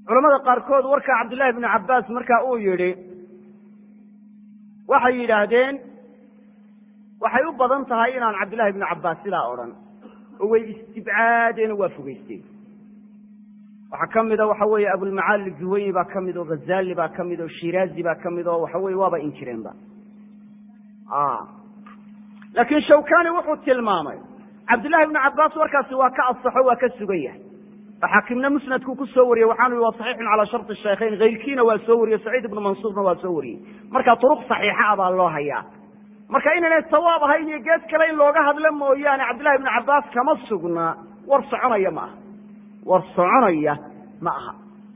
culamada qaarkood warka cabdillahi bnu cabbaas marka uu yidhi waxay yidhaahdeen waxay u badan tahay inaan cabdillahi bnu cabbaas sidaa odhan oo way istibcaadeen oo waa fogeysteen waxaa ka mida waxa weeye abulmacaali juwayni baa ka mid oo ghazali baa ka mid oo shiraazi baa ka mid oo waxa weye waaba inkireenba laakiin shawkani wuxuu tilmaamay cabdillahi bnu cabbaas warkaasi waa ka asaxo waa ka sugan yahay oo xaakimna musnadku ku soo wariyey waxaanu yihi waa saxiixun calaa sharti shaykhayn hayrkiina waa soo wariyey saciid ibnu mansuurna waa soo wariyey marka turuq saxiixa ah baa loo hayaa marka inaynay sawaab ahayn iyo gees kale in looga hadlo mooyaane cabdillahi bnu cabbaas kama sugnaa war soconaya ma aha war soconaya ma aha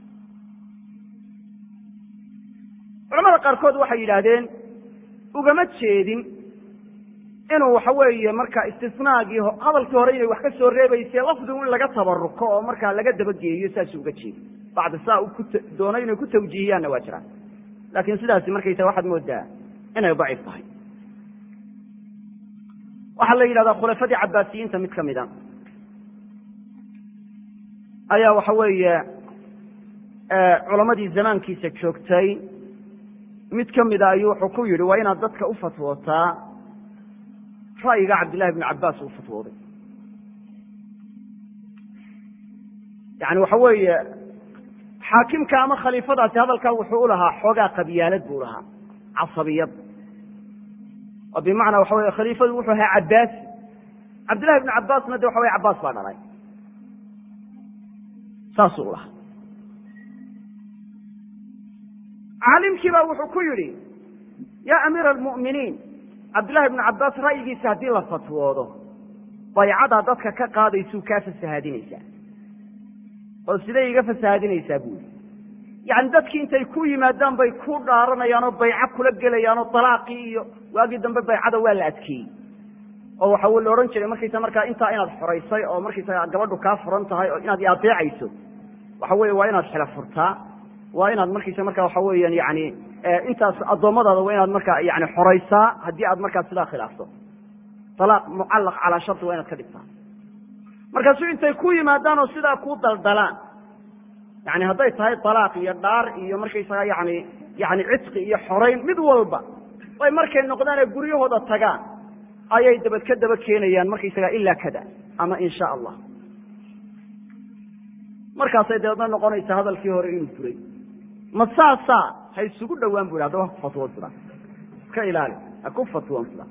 culamada qaarkood waxay yidhaahdeen ugama jeedin inuu waxa weeye marka istisnaagii hadalkii hore inay wax ka soo reebayse lafdigu in laga tabaruko oo markaa laga dabageeyo saasuu uga jeedi bacdi saa ku doonay inay ku tawjiihiyaanna waa jiraan laakiin sidaasi markaysa waxaad moodaa inay daciif tahay waxaa la yidhahdaa khulafadii cabbaasiyiinta mid ka mida ayaa waxa weeye culamadii zamaankiisa joogtay mid ka mida ayuu wuxuu ku yidhi waa inaad dadka u fatwootaa ra'yiga cabdillahi bnu cabbaas uu fatwooday yani waxa weeye xaakimka ama khaliifadaasi hadalkaa wuxuu u lahaa xoogaa qabyaalad buu lahaa casabiyad oo bimacnaa waxa weye khaliifadu wuxuu ahaa cabbaasi cabdillahi bnu cabbaasna de waxa weye cabbaas baa dhalay saasuu u lahaa caalimkii baa wuxuu ku yidhi yaa amiira almu'miniin cabdillahi bnu cabbaas ra'yigiisa haddii la fatwoodo baycadaa dadka ka qaadaysuu kaa fasahaadinaysaa oo siday iga fasahaadinaysaa buu yidhi yacni dadkii intay ku yimaadaan bay ku dhaaranayaan oo bayco kula gelayaan oo dalaaqii iyo waagii dambe baycada waa la adkeeyey oo waxa la odhan jiray markaysa markaa intaa inaad xoraysay oo markaysaga gabadhu kaa furan tahay oo inaad iadeecayso waxa weeye waa inaad xila furtaa waa inaad markaysa markaa waxa weeyaan yani intaas addoommadaada waa inaad markaa yani xoraysaa haddii aad markaa sidaa khilaafto alaaq mucallaq calaa sharti waa inaad ka dhigtaa markaasu intay ku yimaadaan oo sidaa ku daldalaan yani hadday tahay alaaq iyo dhaar iyo markaysaga yani yani cidqi iyo xorayn mid walba ay markay noqdaan ee guryahooda tagaan ayay dabad ka daba keenayaan markaysaga ilaa kada ama in sha allah markaasay dabeedna noqonaysa hadalkii hore inuu furay ma saasaa ha isugu dhowaan bu yhi hadaba ha ku fatwoon sidaa iska ilaali ha ku fatwoon sidaa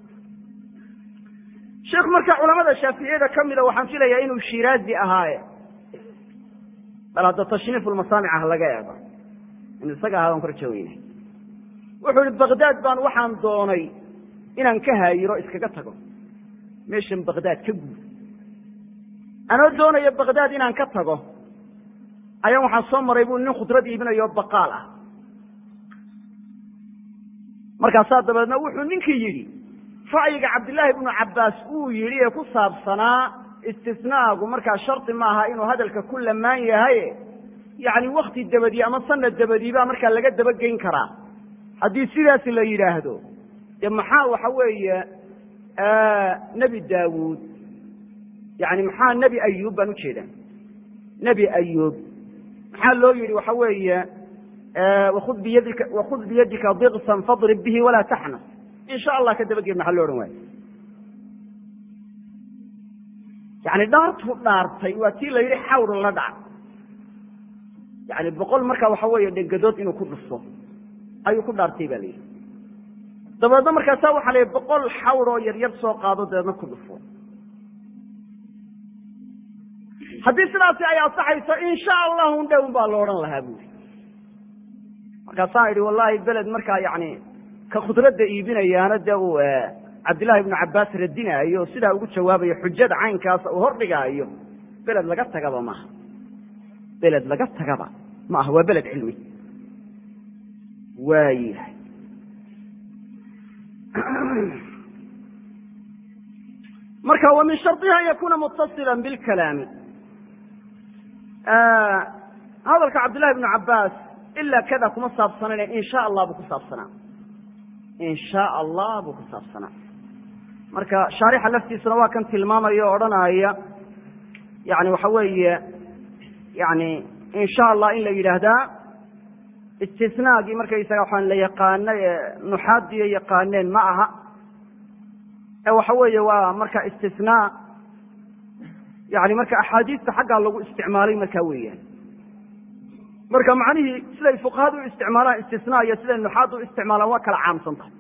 sheekh marka culamada shaaficiyada ka mida waxaan filayaa inuu shiraazi ahaaye bal hadda tashniifulmasaamic ah laga eego in isaga ahaa waan ku raja weynay wuxuu ihi bagdaad baan waxaan doonay inaan ka haayiro iskaga tago meeshan bagdaad ka guud anoo doonaya bagdaad inaan ka tago ayaan waxaan soo maray bu nin khudrad iibinayo baqaal ah markaasaa dabeedna wuxuu ninkii yidhi ra'yiga cabdillaahi bnu cabbaas uu yidhi ee ku saabsanaa istisnaagu markaa shardi maaha inuu hadalka ku lamaan yahay yacni wakti dabadii ama sanad dabadii baa markaa laga dabageyn karaa haddii sidaas la yidhaahdo dee maxaa waxa weeye nebi daawuud yani maxaa nebi ayuub baan ujeedaa nebi ayuub maxaa loo yidhi waxa weeye wakud biyadika wakud biyadika diksan fadrib bihi walaa taxnas in sha allah ka dabageed maxaa lo odhan waayo yani dhaartuu dhaartay waa tii la yidhi xawr la dhac yani boqol markaa waxa weeye dhegadood inuu ku dhufto ayuu ku dhaartay ba la yidhi dabeedna markaasaa waxaa la yidhi boqol xawr oo yaryar soo qaado dabeedna ku dhufo haddii sidaasi ay ansaxayso in sha allahu dhown baa lo odhan lahaa buuri markaasaan idhi wallahi beled markaa yani ka khudradda iibinayaana dee uu cabdillahi ibnu cabbaas radinaayo sidaa ugu jawaabayo xujada caynkaasa uu hordhigaayo beled laga tagaba maaha beled laga tagaba ma aha waa beled cilmi waayahay marka wa min shardiha an yakuna mutasila bilkalaami hadalka cabdillahi ibnu cabbaas ilaa kada kuma saabsanane in sha allah buu ku saabsanaa in sha allah buu ku saabsanaa marka shaarixa laftiisuna waa kan tilmaamaya o odhanaya yani waxa weeye yani insha allah in la yidhaahdaa istisnaagii markaysaga waxaan la yaqaanay ee nuxaadiyo yaqaaneen ma aha ee waxa weeye waa marka istisnaa yani marka axaadiista xaggaa lagu isticmaalay markaa weeyaan marka macnihii siday fuqahadu u isticmaalaan istisnaa iyo siday nuxaadu u isticmaalaan waa kala caamsan tahay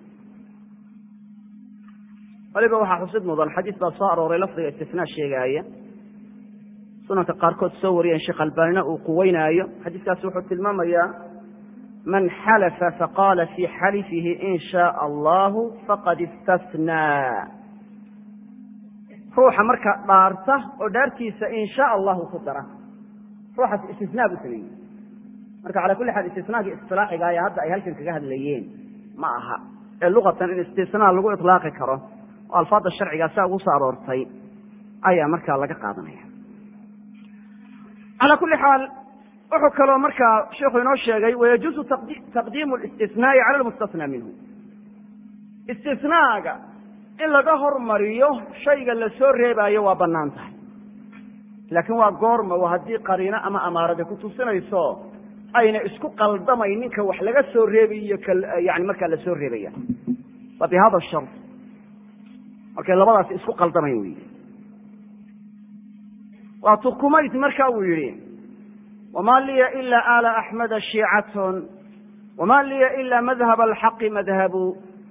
waliba waxaa xusid mudan xadiis baa soo arooray lafdiga istisnaa sheegaaya sunanka qaarkood soo wariyeen sheekh albaanina uu quweynaayo xadiiskaasi wuxuu tilmaamayaa man xalafa faqaala fii xalifihi in shaaa allahu faqad istasnaa ruuxa marka dhaarta oo dhaartiisa in shaa allahu ku dara ruuxaas istisnaa buu sameeyey marka cala kulli xaal istisnaagii isilaaxiga ayaa hadda ay halkan kaga hadlayeen ma aha ee luqatan in istisnaa lagu ilaaqi karo oo alfaadda sharcigaa saa ugu soo aroortay ayaa markaa laga qaadanaya calaa kulli xaal wuxuu kaloo markaa sheikhu inoo sheegay wayajuuzu taqdiimu listisnaai cala lmustasnaa minhu istisnaaga in laga hormariyo shayga la soo reebaayo waa bannaan tahay laakiin waa goorma waa haddii qariino ama amaarada ku tusinayso ayna isku qaldamayn ninka wax laga soo reebayiyo yani markaa la soo reebaya wa bi hada shar markay labadaasi isku qaldamayn wey waa tukumayd marka uu yidhi wma liya ila ala axmeda shiicatun wma liya ila madhab alxaqi madhabu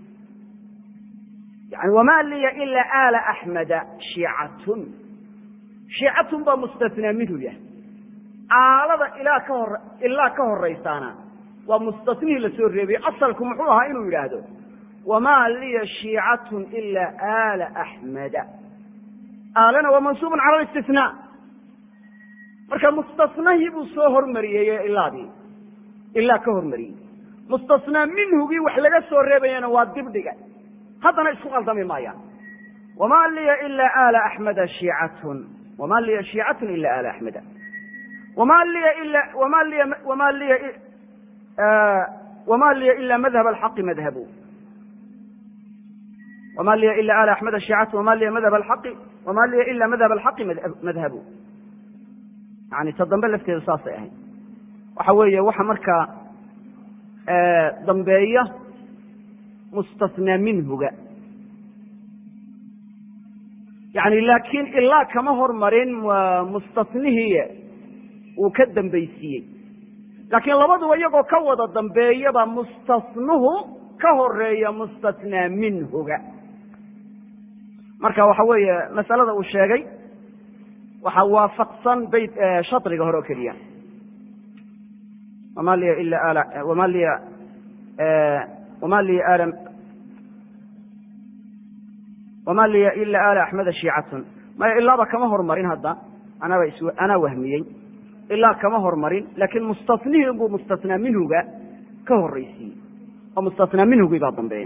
yani wama liya ila ala axmeda shiicatun shiicatun baa mustasnaa minhu yah aalada ilaa ka hor ilaa ka horaysaana waa mustasnihii la soo reebay asalku muxuu ahaa inuu yidhaahdo wama liya shiicatun ila ala axmeda aalana waa mansuubun cala listisnaa marka mustasnahii buu soo hormariyey ilaadii ilaa ka hormariyey mustasnaa minhugii wax laga soo reebayana waa dibdhiga haddana isku qaldami maayaan wama liya ila ala axmeda shiicatun wama liya shiicatun ila ala axmeda wama liya ila wama liya wama liya wama liya ila madhab alxaqi madhabu wama liya ila ala axmeda shiicatun wama liya madhab alxaqi wama liya ila madhab alxaqi madhabu yani ta dambe lafteedu saasay ahayd waxa weeye waxa markaa dambeeya mustasnaa minhuga yani laakiin ilaa kama hormarin mustasnihii uu ka dambaysiiyey laakiin labaduba iyagoo ka wada dambeeyaba mustasnuhu ka horeeya mustasnaa minhuga marka waxa weeye masalada uu sheegay waxaa waafaqsan bayt shadriga hore oo keliya wama liya ila ala wama liya wama liya ala wama liya ila ala axmeda shiicatun maya ilaaba kama hormarin hadda anaba is anaa wahmiyey ilaa kama hormarin laakiin mustasnihii buu mustasnaa minhuga ka horraysiiyey oo mustasnaa minhugii baa dambeeya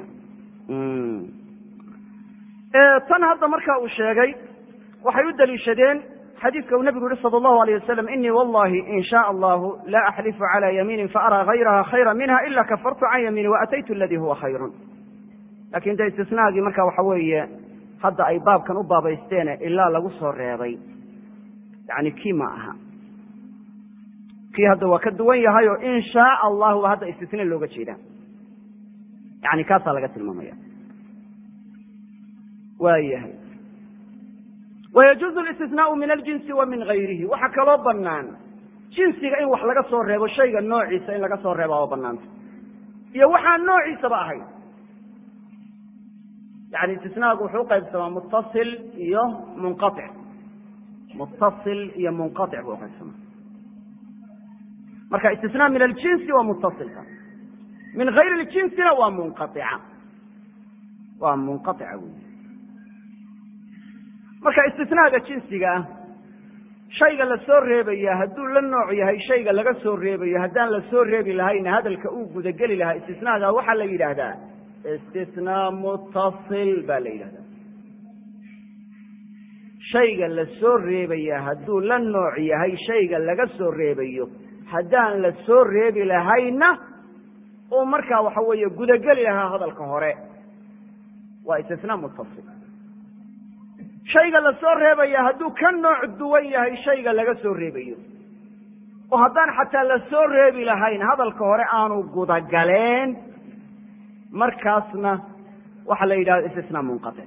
tan hadda marka uu sheegay waxay u daliishadeen xadiidka uu nabigu yihi salى اllahu alيyه wasalam inii wallahi in shaء allahu la axlifu calى yamiini faaraa hayraha khayra minha ila kafartu can yamiini waataytu aladi huwa khayru lakin de istisnaagii marka waxa weeye hadda ay baabkan u baabaysteene ilaa lagu soo reebay yani kii ma aha kii hadda waa ka duwan yahay oo in shaء allahu ba hadda istisna looga jeeda yani kaasaa laga tilmaamaya waa yahay wayajuuzu listisnaau min aljinsi wa min gayrihi waxaa kaloo banaan jinsiga in wax laga soo reebo shayga noociisa in laga soo reeba waa banaanta iyo waxaan noociisaba ahayn yani istisnaagu wuxuu uqaybsamaa muttasil iyo munqaic muttasil iyo munqaic buu uqaybsamaa marka istisnaa min aljinsi waa muttasilka min gayri ljinsina waa munqaica waa munqaica wey marka istisnaaga jinsiga ah shayga la soo reebaya hadduu la nooc yahay shayga laga soo reebayo haddaan la soo reebi lahayna hadalka uu gudageli lahaa istisnaaga waxaa la yidhaahdaa istisnaa muttasil baa la yidhahdaa shayga la soo reebaya hadduu la nooc yahay shayga laga soo reebayo haddaan la soo reebi lahayna uu markaa waxa weeye gudageli lahaa hadalka hore waa istisnaa muttasil shayga la soo reebaya hadduu ka nooc duwan yahay shayga laga soo reebayo oo haddaan xataa la soo reebi lahayn hadalka hore aanu gudagaleen markaasna waxaa la yidhahda istisnaa munqatic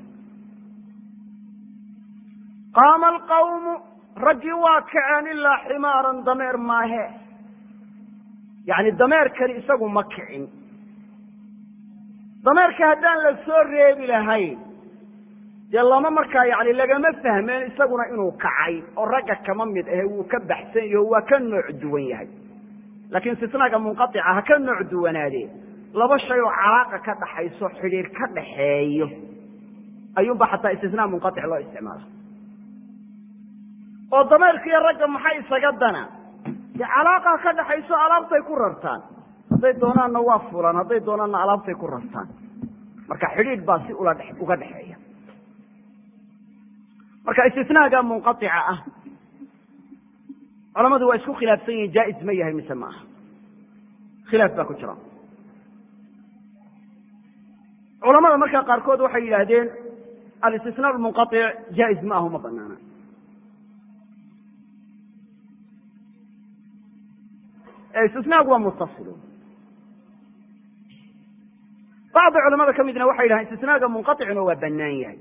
qaama alqawmu raggii waa kaceen ilaa ximaaran dameer maahe yacni dameerkani isagu ma kicin dameerka haddaan la soo reebi lahayn dee lama markaa yani lagama fahmeen isaguna inuu kacay oo ragga kama mid ahe wuu ka baxsan yaho waa ka nooc duwan yahay laakiin istisnaaga munqatica ha ka nooc duwanaadee laba shay oo calaaqa ka dhaxayso xidhiir ka dhaxeeyo ayuunba xataa istisnaa munqatic loo isticmaala oo dameerkiiyo ragga maxay isaga dana dee calaaqa ka dhaxayso alaabtay ku rartaan hadday doonaanna waa fulaan hadday doonaanna alaabtay ku rartaan marka xidhiidh baa si ula uga dhexeeya marka istisnaaga munqatica ah culamadu waa isku khilaafsan yihin jaa-is ma yahay mise ma aha khilaaf baa ku jira culamada markaa qaarkood waxay yidhaahdeen alistisnaa lmunqatic jaa-is ma ahu ma banaana istisnaagu waa muttasil bacdi culamada ka midna waxay yidhahdeen istisnaaga munqaicuna waa banaan yahay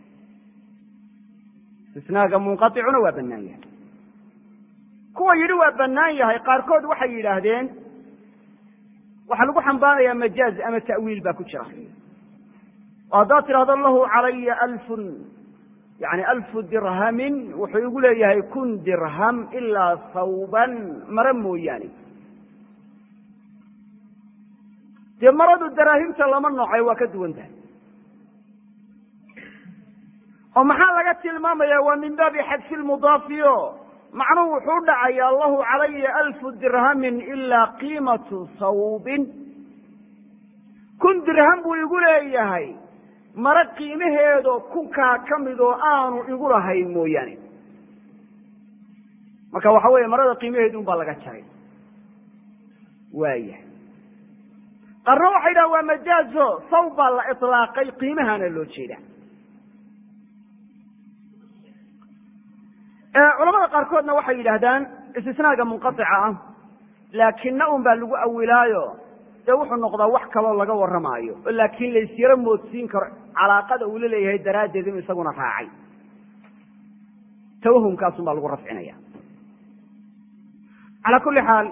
istisnaaga munqaicuna waa banaan yahay kuwa yidhi waa banaan yahay qaarkood waxay yidhaahdeen waxaa lagu xambaarayaa majaaz ama ta'wiil baa ku jira oo haddaad tidhahdo lahu calaya alfun yani alfu dirhamin wuxuu igu leeyahay kun dirham ilaa sawban mare mooyaane dee maradu daraahimta lama noocay waa ka duwan tahay oo maxaa laga tilmaamaya waa min baabi xadfi lmudaafiyo macnuhu wuxuu dhacayaa lahu calaya alfu dirhamin ilaa qiimatu sawbin kun dirham buu igu leeyahay mare qiimaheedo kunkaa ka mid oo aanu igu lahayn mooyaane marka waxa weeye marada qiimaheedu un baa laga jaray waaya qarna waxay dhaha waa majaazo saw baa la ilaaqay qiimahana loo jeeda culamada qaarkoodna waxay yidhaahdaan istisnaaga munqatica ah laakina un baa lagu awilaayo dee wuxuu noqdaa wax kaloo laga warramaayo oo laakiin laysyaro moodsiin karo calaaqada uu la leeyahay daraaddeed inuu isaguna raacay tawahumkaasun baa lagu rafcinaya calaa kulli xaal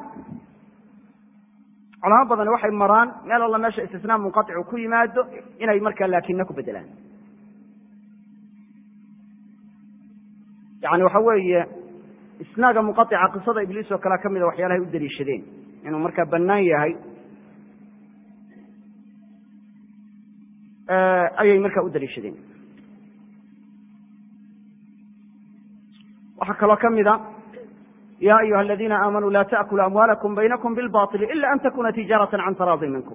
culamo badani waxay maraan meel alla meesha istisnaa munqaicu ku yimaado inay markaa laakina ku bedelaan yani waxa weeye isnaaga munqaica qisada ibliis oo kalea ka mida waxyaalahay u daliishadeen inuu markaa bannaan yahay ayay markaa u daliishadeen waxaa kaloo ka mida ya ayuha aladiina aamanuu la taأkuluu amwaalakum baynakum bilbaطili ila an takuna tijaarata can taraadi minkum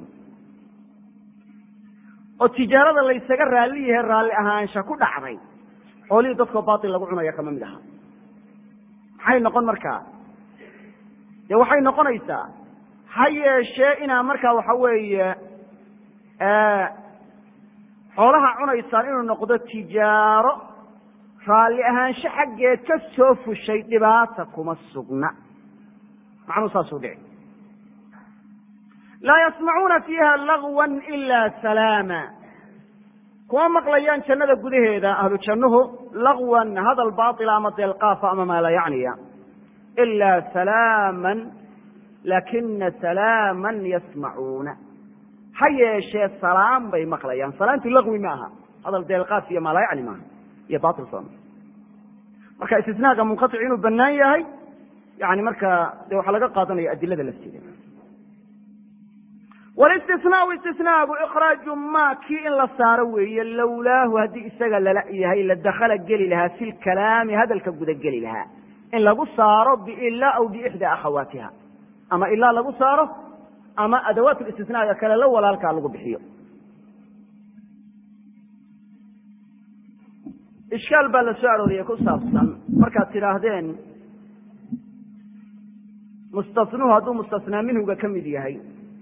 oo tijaarada laysaga raalli yahe raalli ahaansha ku dhacday xoolihii dadkoo bail lagu cunaya kama mid aha maxay noqon markaa dee waxay noqonaysaa ha yeeshee inaa markaa waxa weeye xoolaha cunaysaan inuu noqdo tijaaro raalli ahaansho xaggeed ka soo fushay dhibaata kuma sugna macnuu saasuu dhici laa yasmacuuna fiiha lagwa ila salaama kuma maqlayaan jannada gudaheeda ahlu jannuhu lagwan hadal baila ama deelqaafa ama maa laa yacniya ilaa salaaman laakina salaaman yasmacuuna ha yeeshee salaam bay maqlayaan salaamtu lagwi ma aha hadal deelqaaf iyo maa laa yacni maaha iyo bail sooma marka istisnaaga munqatic inuu banaan yahay yani markaa de waxaa laga qaadanaya adilada lafteeda walistisnaau istisnaagu ikraaju ma kii in la saaro weeye lowlaahu haddii isaga lala yahay la dakhala geli lahaa fi lkalaami hadalka guda geli lahaa in lagu saaro biilaa aw biixdaa akhawaatiha ama ilaa lagu saaro ama adawaat listisnaaga kale la walaalkaa lagu bixiyo ishkaal baa la soo arooriyey ku saabsan markaad tidhaahdeen mustasnuhu hadduu mustasnaa minhuga ka mid yahay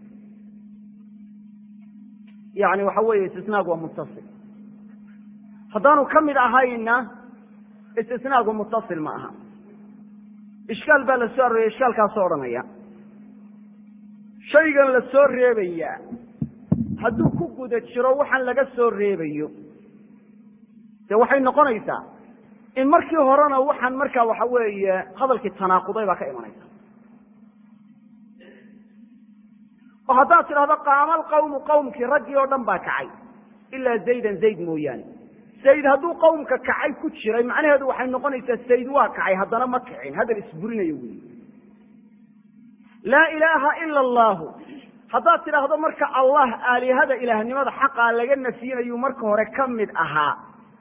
yani waxa weeye istisnaagu waa muttasil haddaanu ka mid ahayna istisnaagu muttasil ma aha ishkaal baa la soo arooriyay ishkaalkaasoo odhanaya shaygan la soo reebayaa hadduu ku guda jiro waxaan laga soo reebayo dee waxay noqonaysaa in markii horena waxaan markaa waxa weeye hadalkii tanaaquday baa ka imanaysa oo haddaad tidhahdo qaama alqawmu qawmkii raggii oo dhan baa kacay ilaa zaydan zayd mooyaane zayd hadduu qawmka kacay ku jiray macnaheedu waxay noqonaysaa zayd waa kacay haddana ma kicin hadal isburinayo wey laa ilaaha ila allahu haddaad tidhaahdo marka allah aalihada ilaahnimada xaqaa laga nafyinayu marka hore ka mid ahaa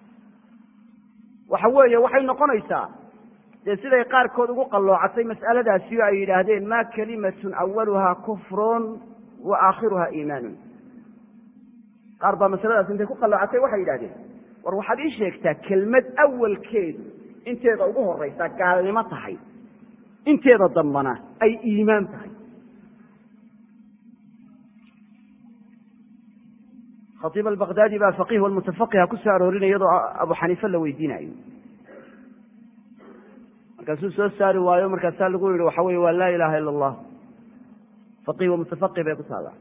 waxa weeye waxay noqonaysaa dee siday qaarkood ugu qalloocatay mas'aladaasi oo ay yidhaahdeen ma kalimatun awaluhaa kufrun wa aakhiruha iimaanun qaar baa masaladaas intay ku qalloocatay waxay yidhahdeen war waxaad ii sheegtaa kelmad awalkeedu inteeda ugu horaysa gaalnimo tahay inteeda dambana ay iimaan tahay khaiib albakdaadi baa faqih walmutafaqiha ku soo aroorinaya iyadoo abu xaniife la weydiinayo markaasuu soo saari waayo markaasaa lagu yihi waxa weye waa laa ilaha ila allah faqih wamutafaqih bay ku taallaa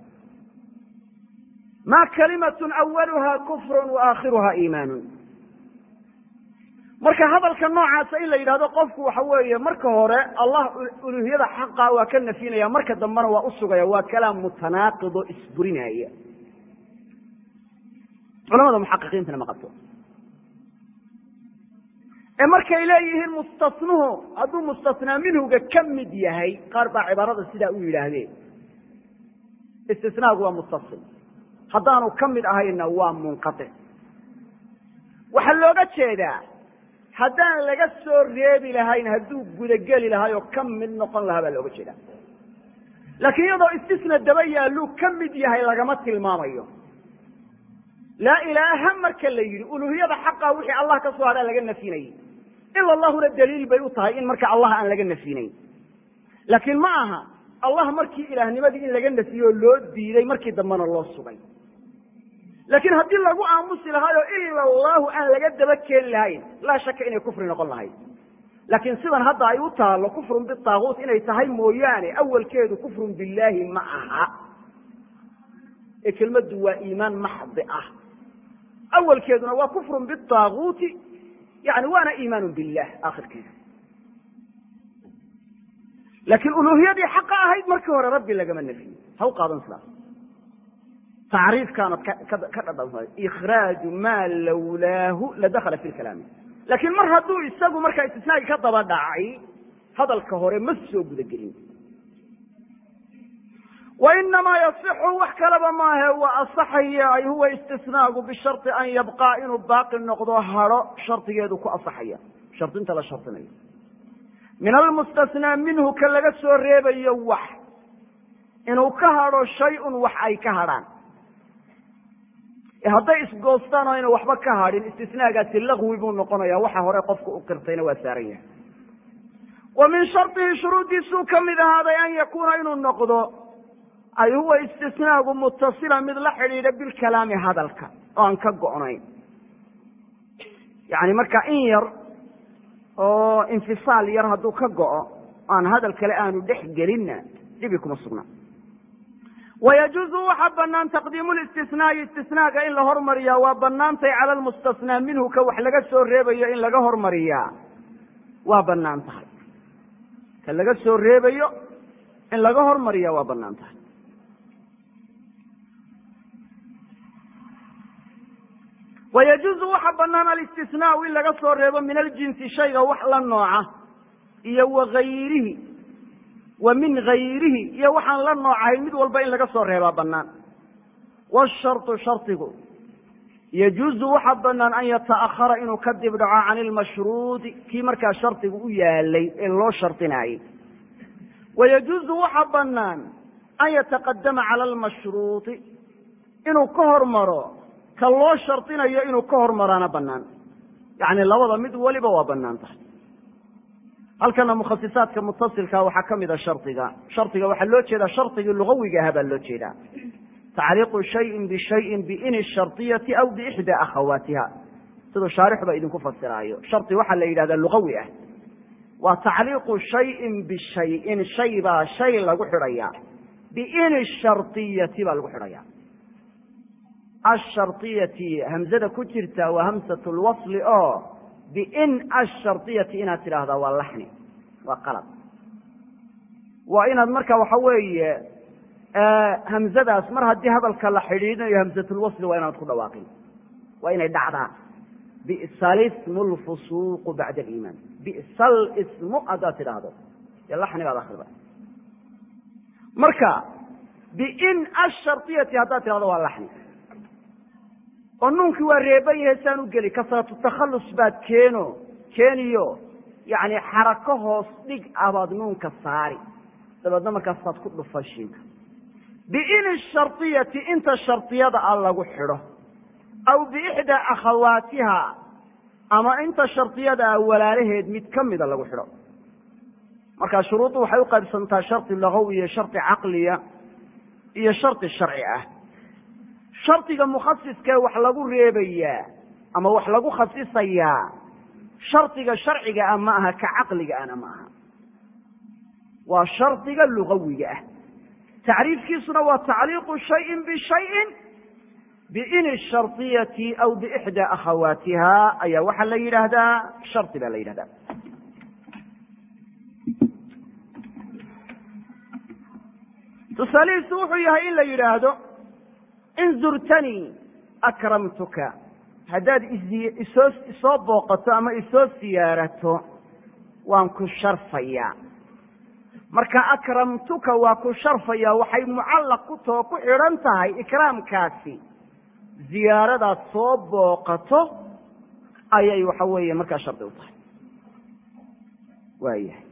ma kalimatun awaluha kufrun wa aakhiruha iimaanun marka hadalka noocaasa in la yidhahdo qofku waxa weeye marka hore allah uluhiyada xaqa waa ka nafyinaya marka dambena waa usugaya waa kalaam mutanaaqido isburinaya culamada muxaqiqiintana ma qabto ee markay leeyihiin mustasnuhu hadduu mustasnaa minhuga ka mid yahay qaar baa cibaarada sidaa u yidhaahdeen istisnaagu waa mustasil haddaanu ka mid ahayna waa munqatic waxaa looga jeedaa haddaan laga soo reebi lahayn hadduu gudageli lahay oo ka mid noqon lahaa baa looga jeedaa laakiin iyadoo istisna daba yaalluu ka mid yahay lagama tilmaamayo laa ilaaha marka la yidhi uluhiyada xaqa wixii allah ka soo hadhaa laga nafyinayay ila allahuna daliil bay u tahay in marka allah aan laga nafyinayn laakiin ma aha allah markii ilaahnimadii in laga nafiyey oo loo diiday markii dambena loo sugay laakiin haddii lagu aamusi lahaayoo ila allahu aan laga daba keeni lahayn laa shaka inay kufri noqon lahayd laakiin sidan hadda ay u taallo kufrun bitaaguut inay tahay mooyaane awalkeedu kufrun billaahi ma aha ee kelmaddu waa iimaan maxdi ah awalkeeduna waa kufrun bitaaguuti yani waana iimaanu billah aakhirkeeda laakiin uluhiyadii xaqa ahayd markii hore rabbi lagama nafiyo ha u qaadan sidaas tacriifkaanad ka dhadhansaday ikhraaju maa lawlaahu ladakhala fi lkalaami laakiin mar hadduu isagu markaa istisnaagii ka daba dhacay hadalka hore ma soo gudagelin wainamaa yasixu wax kalaba maahe waa asaxaya ay huwa istisnaagu bisharطi an yabqaa inuu baaqi noqdo haro shardigeedu ku asaxaya shardinta la shardinayo min almustasnaa minhu ka laga soo reebayo wax inuu ka hadho shay-un wax ay ka hadhaan hadday isgoostaan oo ayna waxba ka hadhin istisnaagaasi lagwi buu noqonaya waxa hore qofka u qirtayna waa saaran yahay wa min shardihi shuruuddiisuu ka mid ahaaday an yakuuna inuu noqdo ay huwa istisnaagu mutasila mid la xidhiidha bilkalaami hadalka oo aan ka go'nayn yani marka in yar oo infisaal yar hadduu ka go'o aan hadal kale aanu dhex gelinna dhibi kuma sugna wayajuuzu waxaa banaan taqdiimu listisnaai istisnaaga in la hormariyaa waa banaantay cala lmustasnaa minhu ka wax laga soo reebayo in laga hormariyaa waa banaan tahay ka laga soo reebayo in laga hormariyaa waa banaan tahay wayajuuzu waxa banaan alistisnaau in laga soo reebo min aljinsi shayga wax la nooca iyo wagayrihi wa min gayrihi iyo waxaan la noocahayn mid walba in laga soo reebaa banaan washarطu shardigu yajuuzu waxa banaan an yata'ahara inuu ka dib dhaco can ilmashruudi kii markaa shardigu u yaalay ee loo shardinaayey wayajuuzu waxa banaan an yataqadama cala almashruudi inuu ka hormaro ka loo shardinayo inuu ka hormaraana banaan yacni labada mid waliba waa banaan tahay halkana mukhasisaadka mutasilka waxaa ka mida shardiga shardiga waxaa loo jeedaa shardigii lugawiga aha baa loo jeedaa tacliiqu shayin bishayin biini shardiyati aw biixdaa akhawaatiha siduu shaarixuba idinku fasiraayo shardi waxaa la yidhahdaa lugawi ah waa tacliiqu shayin bishayin shay baa shay lagu xidhaya biin shariyati baa lagu xidhaya ashariyati hamzada ku jirta waa hamsat lwasli oo biin ashariyati inaad tidhaahdaa waa laxni waa qalad waa inaad marka waxa weeye hamzadaas mar haddii hadalka la xidhiidinayo hamsatulwasli waa inaad ku dhawaaqin waa inay dhacdaa bi'sa lismu lfusuuqu bacda aliimaan bi'sa lismu haddaad tidhaahdo dee laxni baad akrida marka biin ashariyati haddaad tidhahdo waa laxni oo nuunkii waa reeban yahay saan u geli kasratu takhallus baad keeno keeniyo yacni xarako hoos dhig ah baad nuunka saari dabeedna markaasaad ku dhufa shiinka biin shariyati inta shardiyada a lagu xidho aw biixdaa akhawaatiha ama inta shardiyada a walaalaheed mid ka mida lagu xidho markaa shuruuddu waxay u qaybsantaa shardi lagawi iyo shardi caqliya iyo shardi sharci ah shardiga mukhasiskee wax lagu reebayaa ama wax lagu khasisayaa shardiga sharciga ah ma aha ka caqliga ana ma aha waa shardiga lugawiga ah tacriifkiisuna waa tacliiqu shayin bishayin biin shariyati aw biixdaa akhawaatiha ayaa waxaa la yidhaahdaa shardi baa la yidhahdaa tusaalihiisu wuxuu yahay in la yidhaahdo in zurtanii akramtuka haddaad isoo isoo booqato ama isoo siyaarato waan ku sharfayaa marka akramtuka waa ku sharfaya waxay mucallaq ku too ku xidhan tahay ikraamkaasi ziyaaradaad soo booqato ayay waxa weeye markaa shardi u tahay waayahay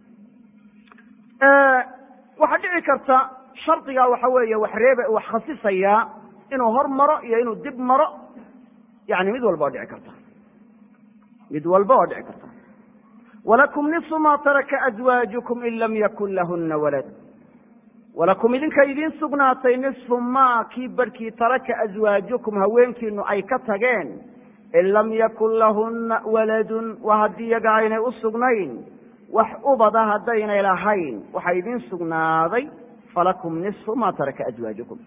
waxaa dhici karta shardigaa waxa weeye wax reebe wax khasisayaa inuu hor maro iyo inuu dib maro yani mid walba oo dhici karta mid walba oo dhici karta walakum niصfu ma taraka azwaajukum in lam yakun lahuna walad walakum idinka idiin sugnaatay nisfu maa kii barhkii taraka azwaajukum haweenkiinu ay ka tageen in lam yakun lahuna waladun waa haddii iyaga aynay u sugnayn wax ubada haddaynay lahayn waxaa idiin sugnaaday falakum nisfu ma taraka azwaajukum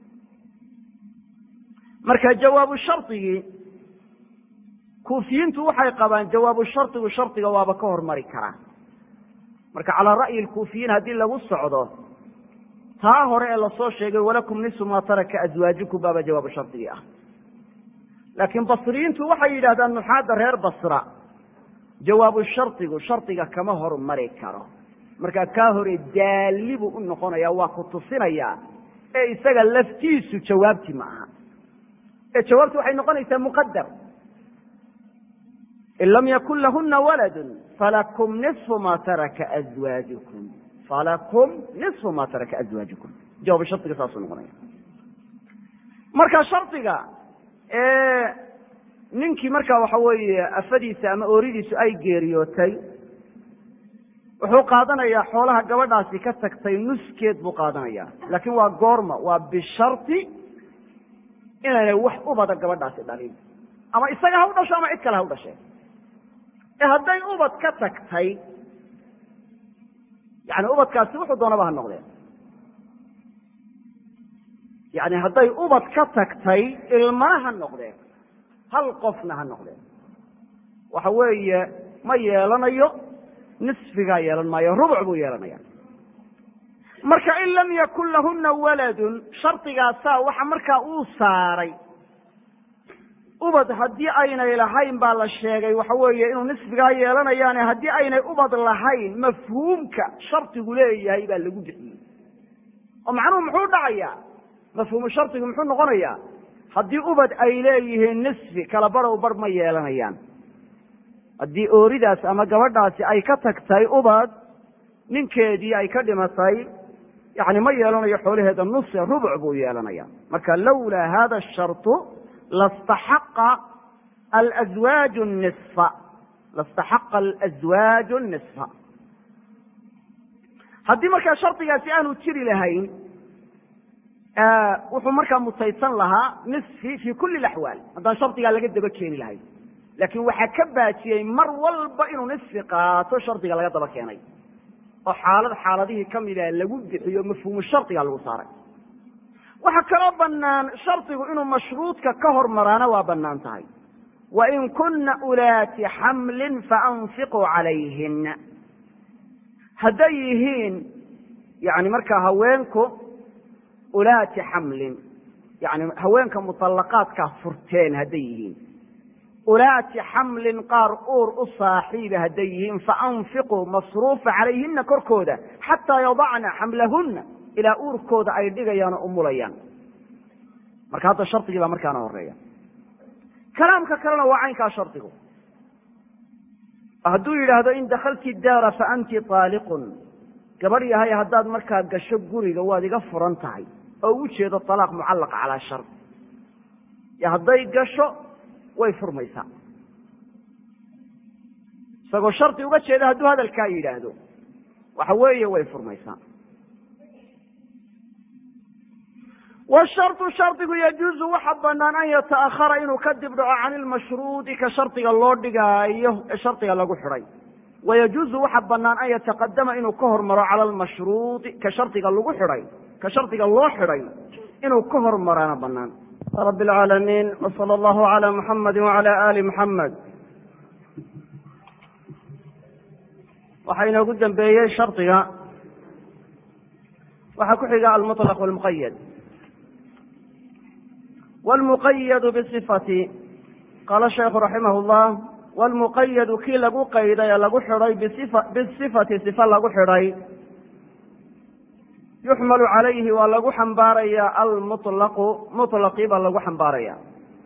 marka jawaabu shardigii kuufiyiintu waxay qabaan jawaabu shardigu shardiga waaba ka hormari karaa marka calaa ra'yi lkuufiyiin haddii lagu socdo taa hore ee lasoo sheegay walakum nisfu ma taraka azwaajukum baaba jawaabu shardigii ah laakiin basriyiintu waxay yidhahdaan nuxaadda reer basra jawaabu shardigu shardiga kama hormari karo marka kaa hore daalli buu u noqonaya waa ku tusinaya ee isaga laftiisu jawaabti ma aha ee jawaabti waxay noqonaysaa muqadar in lam yakun lahuna waladun falakum nisfu ma taraka azwaajukum falakum nisfu ma taraka azwaajukum jawaabu shardiga saasuu noqonaya marka shardiga ninkii marka waxa weeye afadiisa ama ooridiisu ay geeriyootay wuxuu qaadanayaa xoolaha gabadhaasi ka tagtay nuskeed buu qaadanaya laakiin waa goorma waa bishardi inaynay wax ubada gabadhaasi dhalin ama isaga ha u dhasho ama cid kale ha u dhashee ee hadday ubad ka tagtay yani ubadkaasi wuxuu doonaba ha noqdeen yani hadday ubad ka tagtay ilmana ha noqdeen hal qofna ha noqdeen waxa weeye ma yeelanayo nisfigaa yeelan maayo rubuc buu yeelanaya marka in lam yakun lahuna waladun shardigaasaa waxa markaa uu saaray ubad haddii aynay lahayn baa la sheegay waxa weeye inuu nisfigaa yeelanayaane haddii aynay ubad lahayn mafhuumka shardigu leeyahay baa lagu bixiyey oo macnuhu muxuu dhacayaa mafhuumu shardigu muxuu noqonayaa haddii ubad ay leeyihiin nisfi kala barow bar ma yeelanayaan haddii ooridaas ama gabadhaasi ay ka tagtay ubad ninkeedii ay ka dhimatay yani ma yeelanayo xoolaheeda nuse rubuc buu yeelanaya marka lawlaa hada sharطu lastaxaqa alazwaaju nisfa lastaxaqa alazwaaju nisfa haddii markaa shardigaasi aanu jiri lahayn wuxuu markaa mutaysan lahaa nisfi fi kuli laxwaal haddaan shardigaa laga daba keeni lahayn laakiin waxaa ka baajiyey mar walba inuu nisfi qaato shardiga laga daba keenay oo xaalad xaaladihii kamida lagu bixiyo mafhuumu shardiga lagu saaray waxaa kaloo banaan shardigu inuu mashruudka ka hormaraana waa banaan tahay wain kuna ulaati xamlin faanfiquu calayhina hadday yihiin yani markaa haweenku ulaati xamlin yani haweenka muطalaqaadkaa furteen hadday yihiin ulaati xamlin qaar uur u saaxiiba hadday yihiin faanfiquu masruufa calayhina korkooda xataa yadacna xamlahuna ilaa uurkooda ay dhigayaan oo umulayaan marka hadda shardigii baa markaana horeeya kalaamka kalena waa caynkaa shardigu hadduu yidhaahdo in dakalti daara fa anti aaliqun gabadh yahay haddaad markaa gasho guriga waad iga furan tahay oo u jeedo alaaq mucallaq calaa shard hadday gasho way furmaysaa isagoo shardi uga jeeda hadduu hadalkaa yidhaahdo waxa weeye way furmaysaa washardu shardigu yajuuzu waxa banaan an yata'ahara inuu ka dib dhaco can ilmashruudi ka shardiga loo dhigaayo ee shardiga lagu xidhay wayajuuzu waxa banaan an yataqadama inuu ka hormaro cala almashruudi ka shardiga lagu xidhay ka shardiga loo xidhay inuu ka hormaraana banaan rab اlcaalamiin wsala allahu cala muxamadi wacala ali muxamed waxaa inoogu dambeeyey shardiga waxaa ku xiga almuطlaq wاlmuqayad wاlmuqayadu bisifati qaala sheikhu raximah اllah wاlmuqayadu kii lagu qayday ee lagu xidhay bisifati sifa lagu xidhay yuxmalu calayhi waa lagu xambaaraya almuطlaqu muطlaqii baa lagu xambaaraya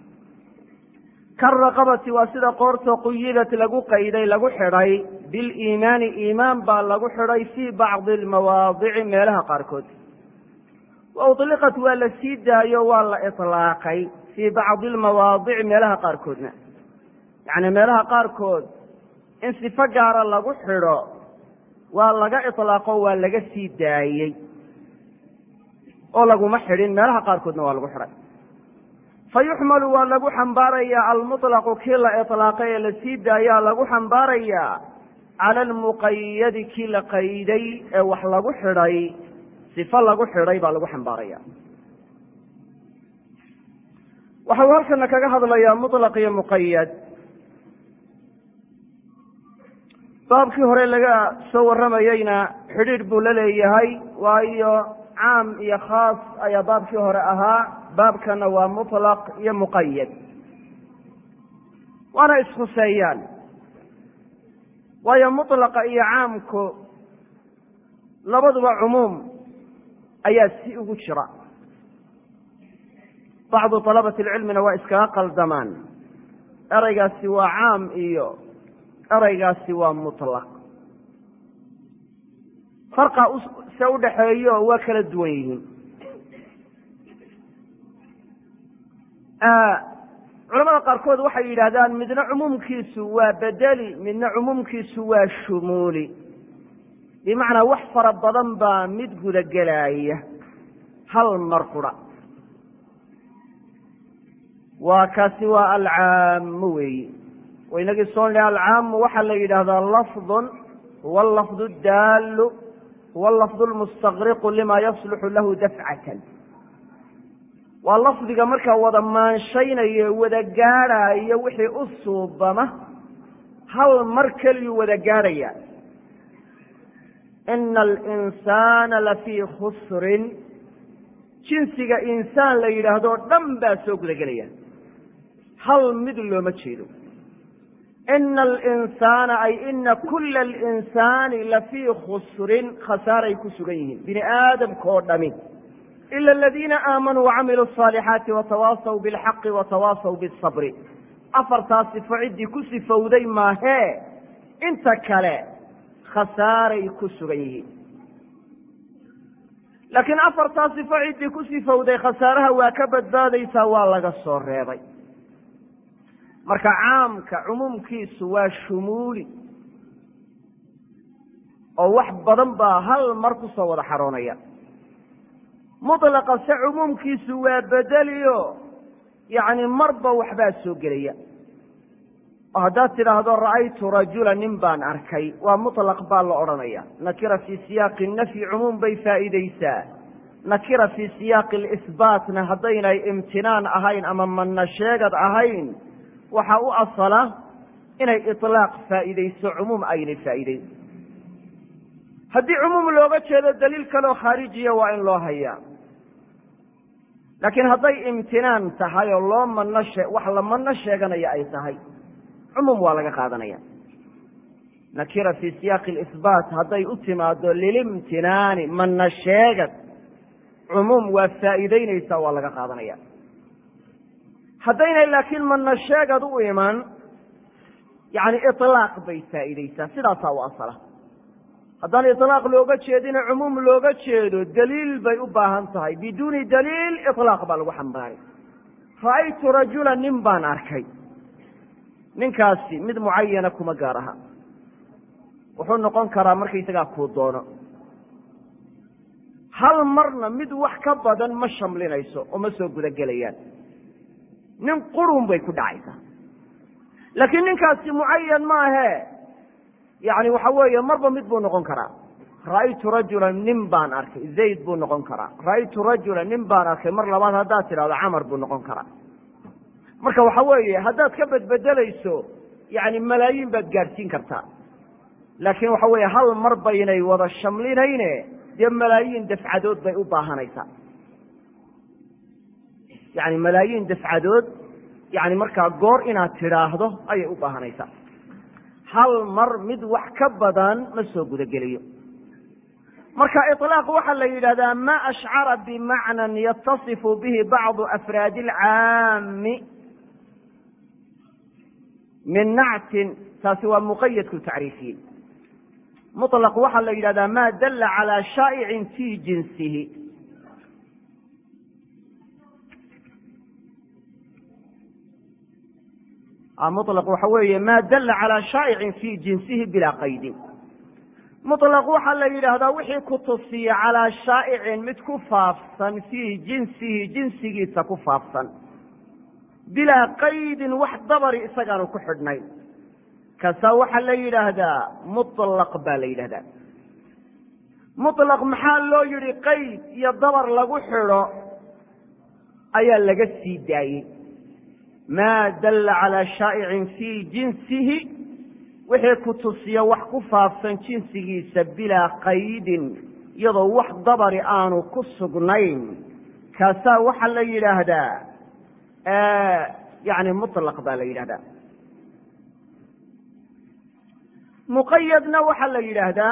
karaqabati waa sida qoorto quyidat lagu qayday lagu xidhay biliimaani iimaan baa lagu xidhay fii bacdi almawaadici meelaha qaarkood wa uطliqat waa la sii daayo waa la iطlaaqay fii bacdi almawaadici meelaha qaarkoodna yacni meelaha qaarkood in sifo gaara lagu xidho waa laga iطlaaqo waa laga sii daayey oo laguma xidhin meelaha qaarkoodna waa lagu xidhay fa yuxmalu waa lagu xambaarayaa almuطlaqu kii la iطlaaqay ee lasii daayaa lagu xambaarayaa cala almuqayadi kii la qayday ee wax lagu xidhay sifo lagu xidhay baa lagu xambaaraya waxa uu halkana kaga hadlayaa muطlaq iyo muqayad baabkii hore laga soo warramayeyna xidhiidh buu la leeyahay waayo caam iyo khaas ayaa baabkii hore ahaa baabkana waa muطlaq iyo muqayad waana iskhuseeyaan waayo muطlaqa iyo caamku labaduba cumuum ayaa si ugu jira bacdu طalabati اlcilmina waa iskaga qaldamaan ereygaasi waa caam iyo ereygaasi waa muطlaq farqa se udhaxeeyo waa kala duwan yihiin culamada qaarkood waxay yidhaahdaan midna cumuumkiisu waa bedeli midna cumuumkiisu waa shumuuli bimacnaa wax fara badan baa mid gudagelaya hal mar qura waa kaasi waa alcaamu weeyi waynagii soo nidhi alcaamu waxaa la yidhaahdaa lafdun huwa alafdu daalu huwa alafdu lmustaqriqu lima yasluxu lahu dafcatan waa lafdiga markaa wada maanshaynaya wada gaadhaayo wixii u suubama hal mar keliyuu wada gaadhaya ina alinsaana lafii khusrin jinsiga insaan la yidhaahdo dhan baa soo gudagelaya hal mid looma jeedo ina alinsaana ay ina kula alinsaani lafii khusrin khasaaray ku sugan yihiin bini aadamka oo dhami ila aladiina aamanuu wacamiluu asaalixaati watawaasaw bilxaqi watawaasaw bisabri afartaas sifo ciddii ku sifowday maahee inta kale khasaaray ku sugan yihiin laakiin afartaas sifo ciddii ku sifowday khasaaraha waa ka badbaadaysaa waa laga soo reebay marka caamka cumuumkiisu waa shumuuli oo wax badan baa hal mar ku soo wada xaroonaya mutlaqa se cumuumkiisu waa bedeliyo yacni marba waxbaa soo gelaya oo haddaad tidhaahdo ra'aytu rajula nin baan arkay waa mutlaq baa la odhanaya nakira fii siyaaqi nafyi cumuum bay faa'iideysaa nakira fii siyaaqi lisbaatna haddaynay imtinaan ahayn ama manna sheegad ahayn waxaa u asala inay iطlaaq faa'iideyso cumuum aynay faa'iideyn haddii cumuum looga jeedo daliil kaleoo khaarijiya waa in loo hayaa laakiin hadday imtinaan tahay oo loo manno shee wax la manno sheeganaya ay tahay cumuum waa laga qaadanaya nakira fii siyaaqi lisbaat hadday u timaado lilimtinaani manna sheegad cumuum waa faa'iideyneysaa waa laga qaadanaya haddaynay laakiin manna sheegad u iman yani ilaaq bay faa'iideysaa sidaasaa u asala haddaan ilaaq looga jeedina cumuum looga jeedo daliil bay u baahan tahay biduuni daliil ilaaq baa lagu xambaaray ra'aytu rajula nin baan arkay ninkaasi mid mucayana kuma gaar aha wuxuu noqon karaa markaysagaa kuu doono hal marna mid wax ka badan ma shamlinayso oo ma soo gudagelayaan nin qurun bay ku dhacaysaa laakiin ninkaasi mucayan maahe yani waxa weeye marba mid buu noqon karaa ra'aytu rajula nin baan arkay zayd buu noqon karaa ra'aytu rajula nin baan arkay mar labaad haddaad tidhahdo camar buu noqon karaa marka waxa weeye haddaad ka bedbedelayso yani malaayiin baad gaadhsiin kartaa laakiin waxa weeye hal mar baynay wada shamlinayne dee malaayiin dafcadood bay u baahanaysaa yani malaayiin dafcadood yani markaa goor inaad tidhaahdo ayay u baahanaysaa hal mar mid wax ka badan ma soo gudagelayo marka iطlaaq waxaa la yidhahdaa ma ashcara bimacnan yatasifu bihi bacdu afraadi اlcaami min nactin taasi waa muqayadku tacriifiye muطlaq waxaa la yidhahdaa ma dala calى shaa'icin fii jinsihi muطlaq waxa weeye ma dala calى shaa'icin fii jinsihi bilaa qaydin muطlaq waxaa la yidhaahdaa wixii ku tusiya calaa shaa'icin mid ku faafsan fii jinsihi jinsigiisa ku faafsan bilaa qaydin wax dabari isagaanu ku xidhnayn kaasaa waxaa la yidhaahdaa muطlaq baa la yidhahdaa muطlaq maxaa loo yidhi qayd iyo dabar lagu xidho ayaa laga sii daayey ma dala calى shaa'icin fii jinsihi wixii ku tusiya wax ku faafsan jinsigiisa bilaa qaydin iyadoo wax dabari aanu ku sugnayn kaasaa waxaa la yidhaahdaa yani muطlaq baa la yidhahdaa muqayadna waxaa la yidhaahdaa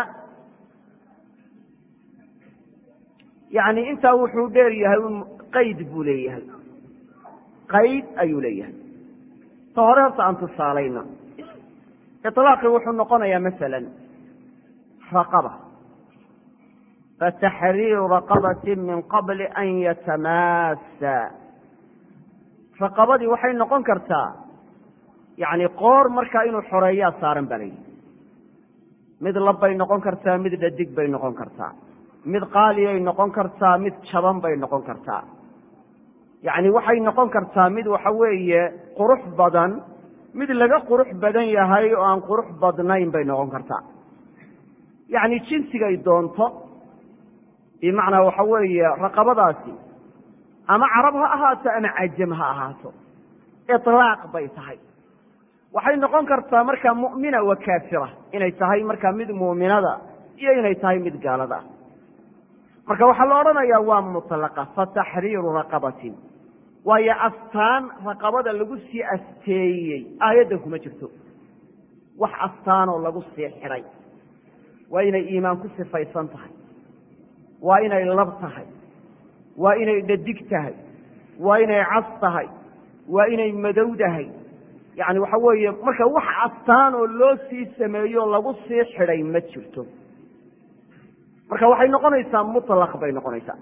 yani intaa wuxuu dheer yahay qayd buu leeyahay qayd ayuu leeyahay ta hore horta aan tusaalayno iطlaaqi wuxuu noqonayaa masala raqaba fataxriiru raqabati min qabli an yatamaasa raqabadii waxay noqon kartaa yani qoor markaa inuu xoreeyaa saaran baa layidhi mid labbay noqon kartaa mid dhadig bay noqon kartaa mid qaaliyay noqon kartaa mid jaban bay noqon kartaa yacni waxay noqon kartaa mid waxa weeye qurux badan mid laga qurux badan yahay oo aan qurux badnayn bay noqon kartaa yacni jinsigay doonto bimacnaa waxa weeye raqabadaasi ama carab ha ahaato ama cajam ha ahaato ilaaq bay tahay waxay noqon kartaa markaa mu'mina wa kaafira inay tahay markaa mid muuminada iyo inay tahay mid gaalada ah marka waxaa la odhanayaa waa mutlaqa fataxriiru raqabatin waayo astaan raqabada lagu sii asteeyey aayaddan kuma jirto wax astaanoo lagu sii xidhay waa inay iimaan ku sifaysan tahay waa inay lab tahay waa inay dhadig tahay waa inay cas tahay waa inay madowdahay yacni waxa weeye marka wax astaanoo loo sii sameeyo lagu sii xidhay ma jirto marka waxay noqonaysaa mutlaq bay noqonaysaa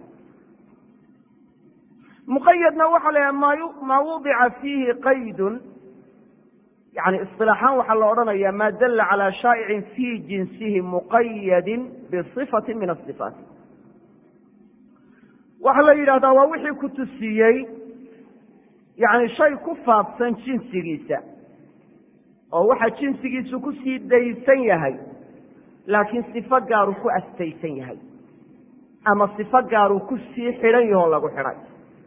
muqayadna waxaa la yaha maa wudica fiihi qaydun yani isilaaxaan waxaa la odhanaya ma dala calى shaa'icin fii jinsihi muqayadin bisifati min asifaat waxaa la yidhahdaa waa wixii ku tusiyey yani shay ku faafsan jinsigiisa oo waxa jinsigiisu ku sii daysan yahay laakiin sifo gaaruu ku astaysan yahay ama sifo gaaruu ku sii xidhan yahoo lagu xidhay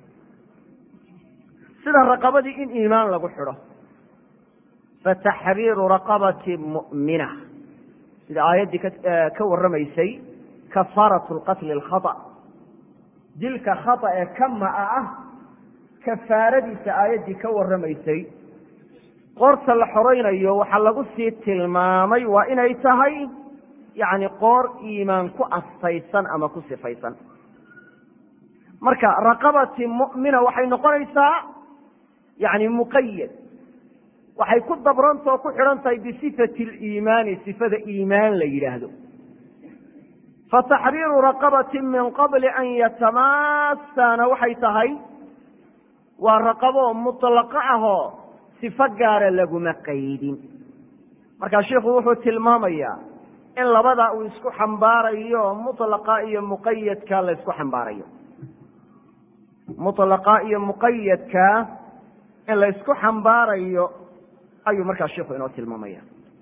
sida raqabadii in iimaan lagu xidho fataxriiru raqabati mu'mina sida aayaddii ka warramaysay kafaaratu lqatli alkhata dilka khata ee ka ma'a ah kafaaradiisa aayaddii ka warramaysay qoorta la xoraynayo waxaa lagu sii tilmaamay waa inay tahay yacni qoor iimaan ku astaysan ama ku sifaysan marka raqabati mu'mina waxay noqonaysaa yacni muqayad waxay ku dabranta oo ku xidhan tahay bisifati aliimaani sifada iimaan la yidhaahdo fataxriiru raqabati min qabli an yatamaasana waxay tahay waa raqabo muطlaqo ahoo sifo gaara laguma qaydin markaa sheikhu wuxuu tilmaamayaa in labada uu isku xambaarayo mutlaqa iyo muqayadka la ysku xambaarayo mutlaqa iyo muqayadka in la ysku xambaarayo ayuu markaa sheikhu inoo tilmaamaya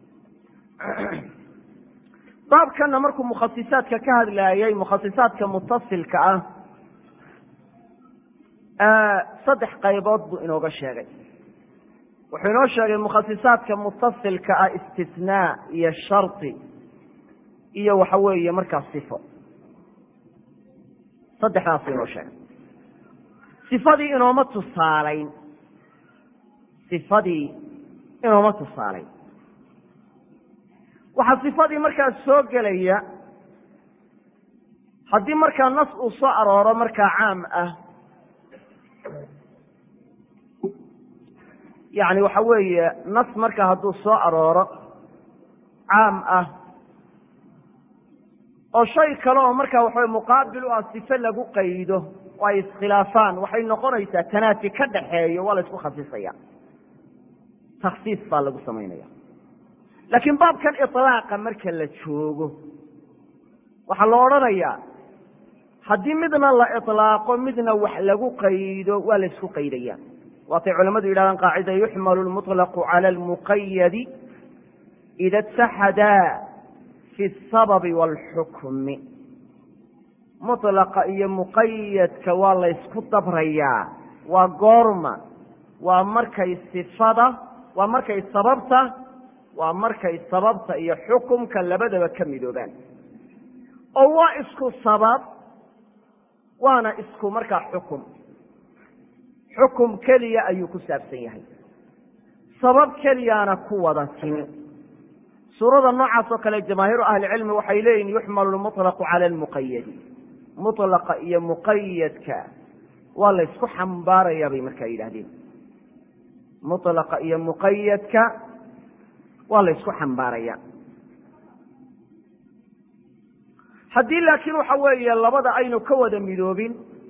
baabkana markuu mukhasisaadka ka hadlaayay mukhasisaadka mutasilka ah saddex qaybood buu inooga sheegay wuxuu inoo sheegay mukhasisaadka mutasilka ah istisnaa iyo shardi iyo waxa weeye markaa sifo saddexdaasuu inoo sheegay sifadii inooma tusaalayn sifadii inooma tusaalayn waxaa sifadii markaa soo gelaya haddii markaa nas uu soo arooro markaa caam ah yani waxa weeye nas markaa hadduu soo arooro caam ah oo shay kale oo markaa waxawe muqaabil u ah sife lagu qaydo oo ay iskhilaafaan waxay noqonaysaa tanaafi ka dhaxeeyo waa la isku khasisaya takhsiis baa lagu samaynaya laakiin baabkan iطlaaqa marka la joogo waxaa la odhanayaa haddii midna la iطlaaqo midna wax lagu qaydo waa la isku qaydaya waatay culamadu yidhahdaan qaacida yuxmalu lmuطlaqu cala almuqayadi ida اtaxadaa fi اsababi wاlxukmi muطlaqa iyo muqayadka waa la ysku dabrayaa waa goorma waa markay sifada waa markay sababta waa markay sababta iyo xukumka labadaba ka midoobaan oo waa isku sabab waana isku markaa xukum xukum keliya ayuu ku saabsan yahay sabab keliyaana ku wada timi suurada noocaas oo kale jamaahiiru ahlicilmi waxay leeyihin yuxmalu lmuطlaqu cala almuqayadi muطlaqa iyo muqayadka waa la ysku xambaaraya bay markaa yidhahdeen muطlaqa iyo muqayadka waa la ysku xambaaraya haddii laakiin waxa weeye labada aynu ka wada midoobin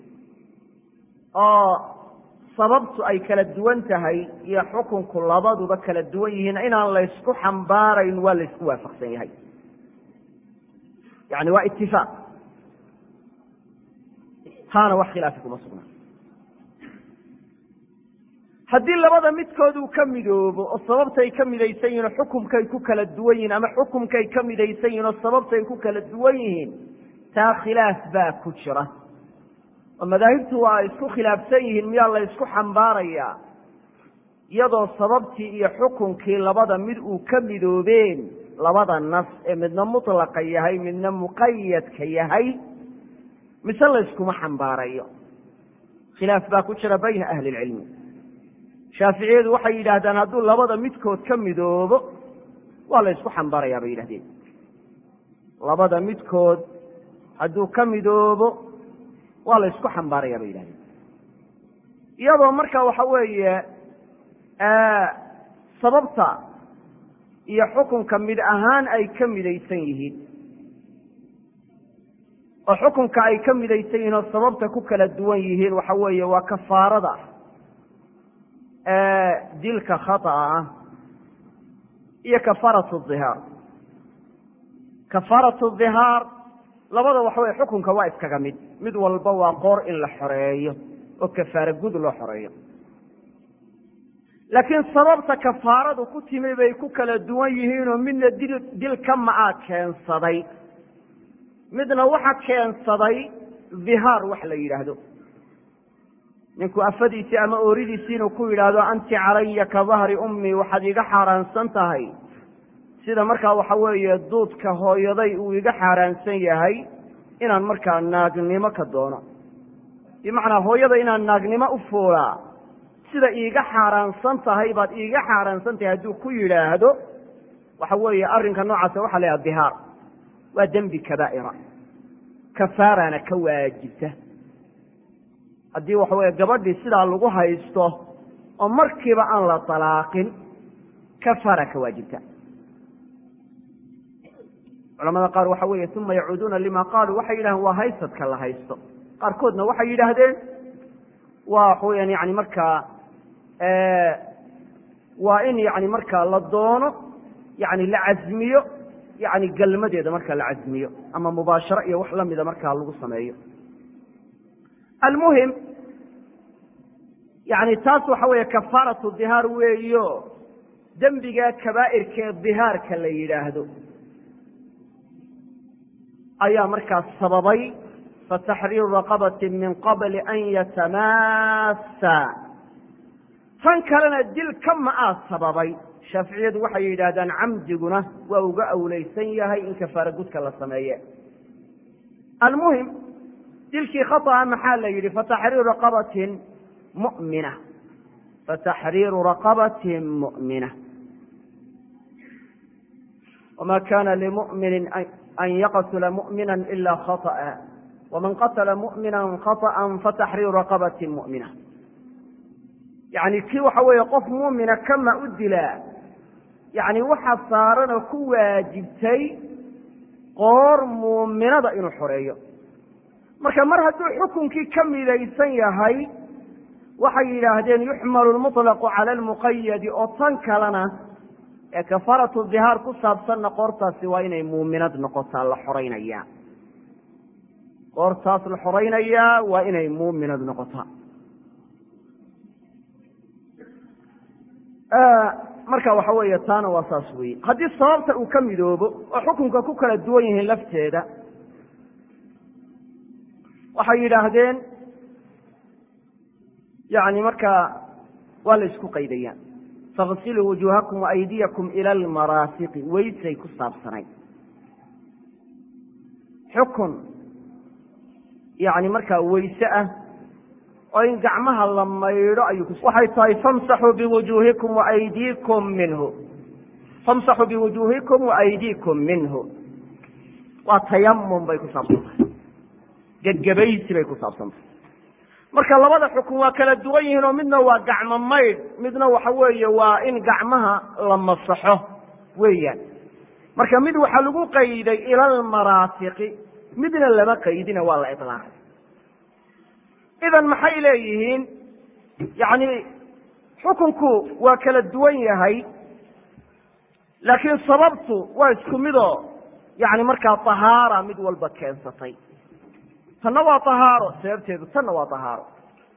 oo sababtu ay kala duwan tahay iyo xukunku labaduba kala duwan yihiin inaan la ysku xambaarayn waa la ysku waafaqsan yahay yani waa itifaaq taana wax khilaafi kuma sugnaa haddii labada midkood uu ka midoobo oo sababtay ka midaysan yihin oo xukumkay ku kala duwan yihiin ama xukumkay ka midaysan yihin oo sababtay ku kala duwan yihiin taa khilaaf baa ku jira oo madaahibtu waa ay isku khilaafsan yihiin miyaa la ysku xambaarayaa iyadoo sababtii iyo xukunkii labada mid uu ka midoobeen labada nas ee midna mutlaqa yahay midna muqayadka yahay mise layskuma xambaarayo khilaaf baa ku jira bayna ahli ilcilmi shaaficiyadu waxay yidhaahdaan hadduu labada midkood ka midoobo waa la ysku xambaarayaa bay yidhahdeen labada midkood hadduu ka midoobo waa la ysku xambaarayaa bay yidhahdeen iyadoo marka waxa weeye sababta iyo xukunka mid ahaan ay ka midaysan yihiin oo xukunka ay ka midaysan yihiin oo sababta ku kala duwan yihiin waxa weeye waa kafaarada dilka khata'a ah iyo kafaaratu dhihaar kafaaratu dhihaar labada waxa weye xukunka waa iskaga mid mid walba waa qoor in la xoreeyo oo kafaare gud loo xoreeyo laakiin sababta kafaaradu ku timi bay ku kala duwan yihiinoo midna dil dil ka ma-aa keensaday midna waxa keensaday dhihaar wax la yidhaahdo ninku afadiisii ama ooridiisii inuu ku yidhaahdo anti calaya ka dahri ummii waxaad iga xaaraansan tahay sida markaa waxa weeye duudka hooyaday uu iga xaaraansan yahay inaan markaa naagnimo ka doono bimacnaa hooyada inaan naagnimo u fuulaa sida iiga xaaraansan tahay baad iiga xaaraansan tahay hadduu ku yidhaahdo waxa weeye arrinka noocaasa waxa la yhaha dihaar waa dembi kabaa'ira kafaarana ka waajibta haddii waxa weeye gabadhii sidaa lagu haysto oo markiiba aan la talaaqin kafaara ka waajibta culamada qaar waxa weeye uma yacuuduuna lima qaaluu waxay yidhahdeen waa haysadka la haysto qaarkoodna waxay yidhaahdeen waa waxa weyaan yani markaa waa in yani markaa la doono yani la casmiyo yani galmadeeda markaa la casmiyo ama mubaasharo iyo wax lamida markaa lagu sameeyo almuhim yani taas waxa weeye kafaaratu dihaar weeyo dembiga kabaa'irkee dihaarka la yidhaahdo ayaa markaas sababay fataxriiru raqabati min qabli an yatamaassa tan kalena dil ka ma-aa sababay shaaficiyadu waxay yidhaahdaan camdiguna waa uga awleysan yahay in kafaara gudka la sameeye almuhim dilkii khaطأa maxaa la yidhi fataxriiru raqabatin mu'mina fataxriiru raqabatin mu'mina wma kana limumini an yaqtula mu'mina ila khaطأa wman qatla mu'mina khaطأa fataxriiru raqabati mu'mina yani kii waxa weeye qof muumina kama u dilaa yani waxa saaranoo ku waajibtay qoor muuminada inuu xoreeyo marka mar hadduu xukunkii ka midaysan yahay waxay yidhaahdeen yuxmalu lmuطlaqu cala almuqayadi oo tan kalena ee kafaratu dihaar ku saabsanna qoortaasi waa inay muuminad noqotaa la xoraynaya qoortaas la xoraynayaa waa inay muuminad noqotaa marka waxa weeye taana waa saas weeye haddii sababta uu ka midoobo oo xukunka ku kala duwan yihiin lafteeda waxay yidhaahdeen yani markaa waa la isku qaydayaan faغsiluu wujuuhakum waaydiyakum ila almaraafiqi weysay ku saabsanayd xukun yani markaa weyse ah oo in gacmaha la maydho ayuu waxay tahay famsaxuu biwujuuhikum waaydiikum minhu famsaxuu biwujuuhikum waaydiikum minhu waa tayamum bay ku saabsan tahay gebgebaysi bay ku saabsan tahay marka labada xukun waa kala duwan yihiin oo midna waa gacmo maydh midna waxa weeye waa in gacmaha la masaxo weeyaan marka mid waxaa lagu qayday ila almaraafiqi midna lama qaydina waa la ilaaqay idan maxay leeyihiin yani xukunku waa kala duwan yahay laakiin sababtu waa isku midoo yani markaa tahaara mid walba keensatay tanna waa tahaaro sababteedu tanna waa tahaaro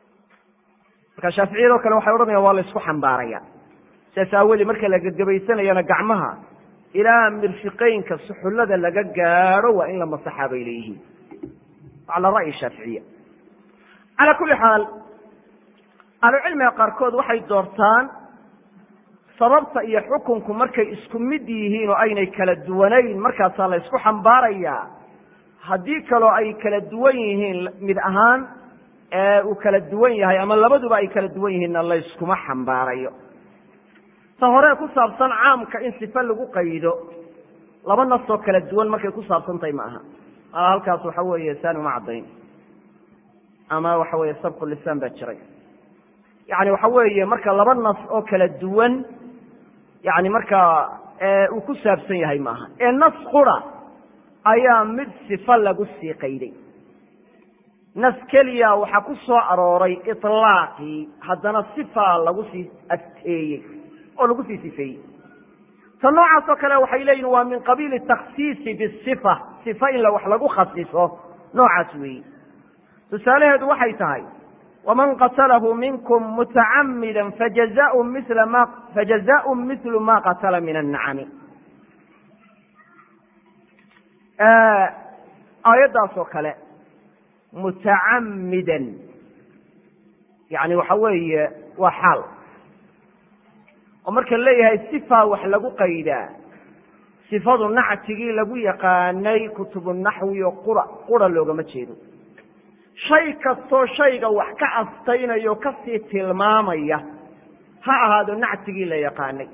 marka shaaficiyadoo kale waxay odhanayaan waa la isku xambaaraya sidaas aawoodee marka la gebgebaysanayana gacmaha ilaa mirfiqeynka suxullada laga gaadho waa in la masaxaa bay leeyihiin cala ra'yi shaaficiya calaa kulli xaal ahlucilmiga qaarkood waxay doortaan sababta iyo xukunku markay isku mid yihiin oo aynay kala duwanayn markaasaa la ysku xambaarayaa haddii kaloo ay kala duwan yihiin mid ahaan uu kala duwan yahay ama labaduba ay kala duwan yihiinna layskuma xambaarayo ta hore ku saabsan caamka in sife lagu qaydo laba nasoo kala duwan markay ku saabsantahay ma aha halkaas waxa weeye saani uma caddayn ama waxa weeye sabqu lisaan baa jiray yani waxa weeye marka laba nas oo kala duwan yani markaa uu ku saabsan yahay maaha ee nas qura ayaa mid sifa lagu sii qayday nas keliya waxaa ku soo arooray ilaaqii haddana sifa lagu sii asteeyey oo lagu sii sifeeyey ta noocaas oo kale waxay leeyihin waa min qabiili takhsiisi bisifa sifa in wax lagu khasiso noocaas weeyi tusaalaheedu waxay tahay waman qatalahu minkum mutacamida fajazaء mila ma fajazaء mithlu ma qatala min annacami aayaddaas oo kale mutacamidan yani waxa weeye waa xaal oo marka leeyahay sifa wax lagu qaydaa sifadu nactigii lagu yaqaanay kutubu naxwi oo qura qura loogama jeedo shay kastoo shayga wax ka astaynaya o kasii tilmaamaya ha ahaado nactigii la yaqaanay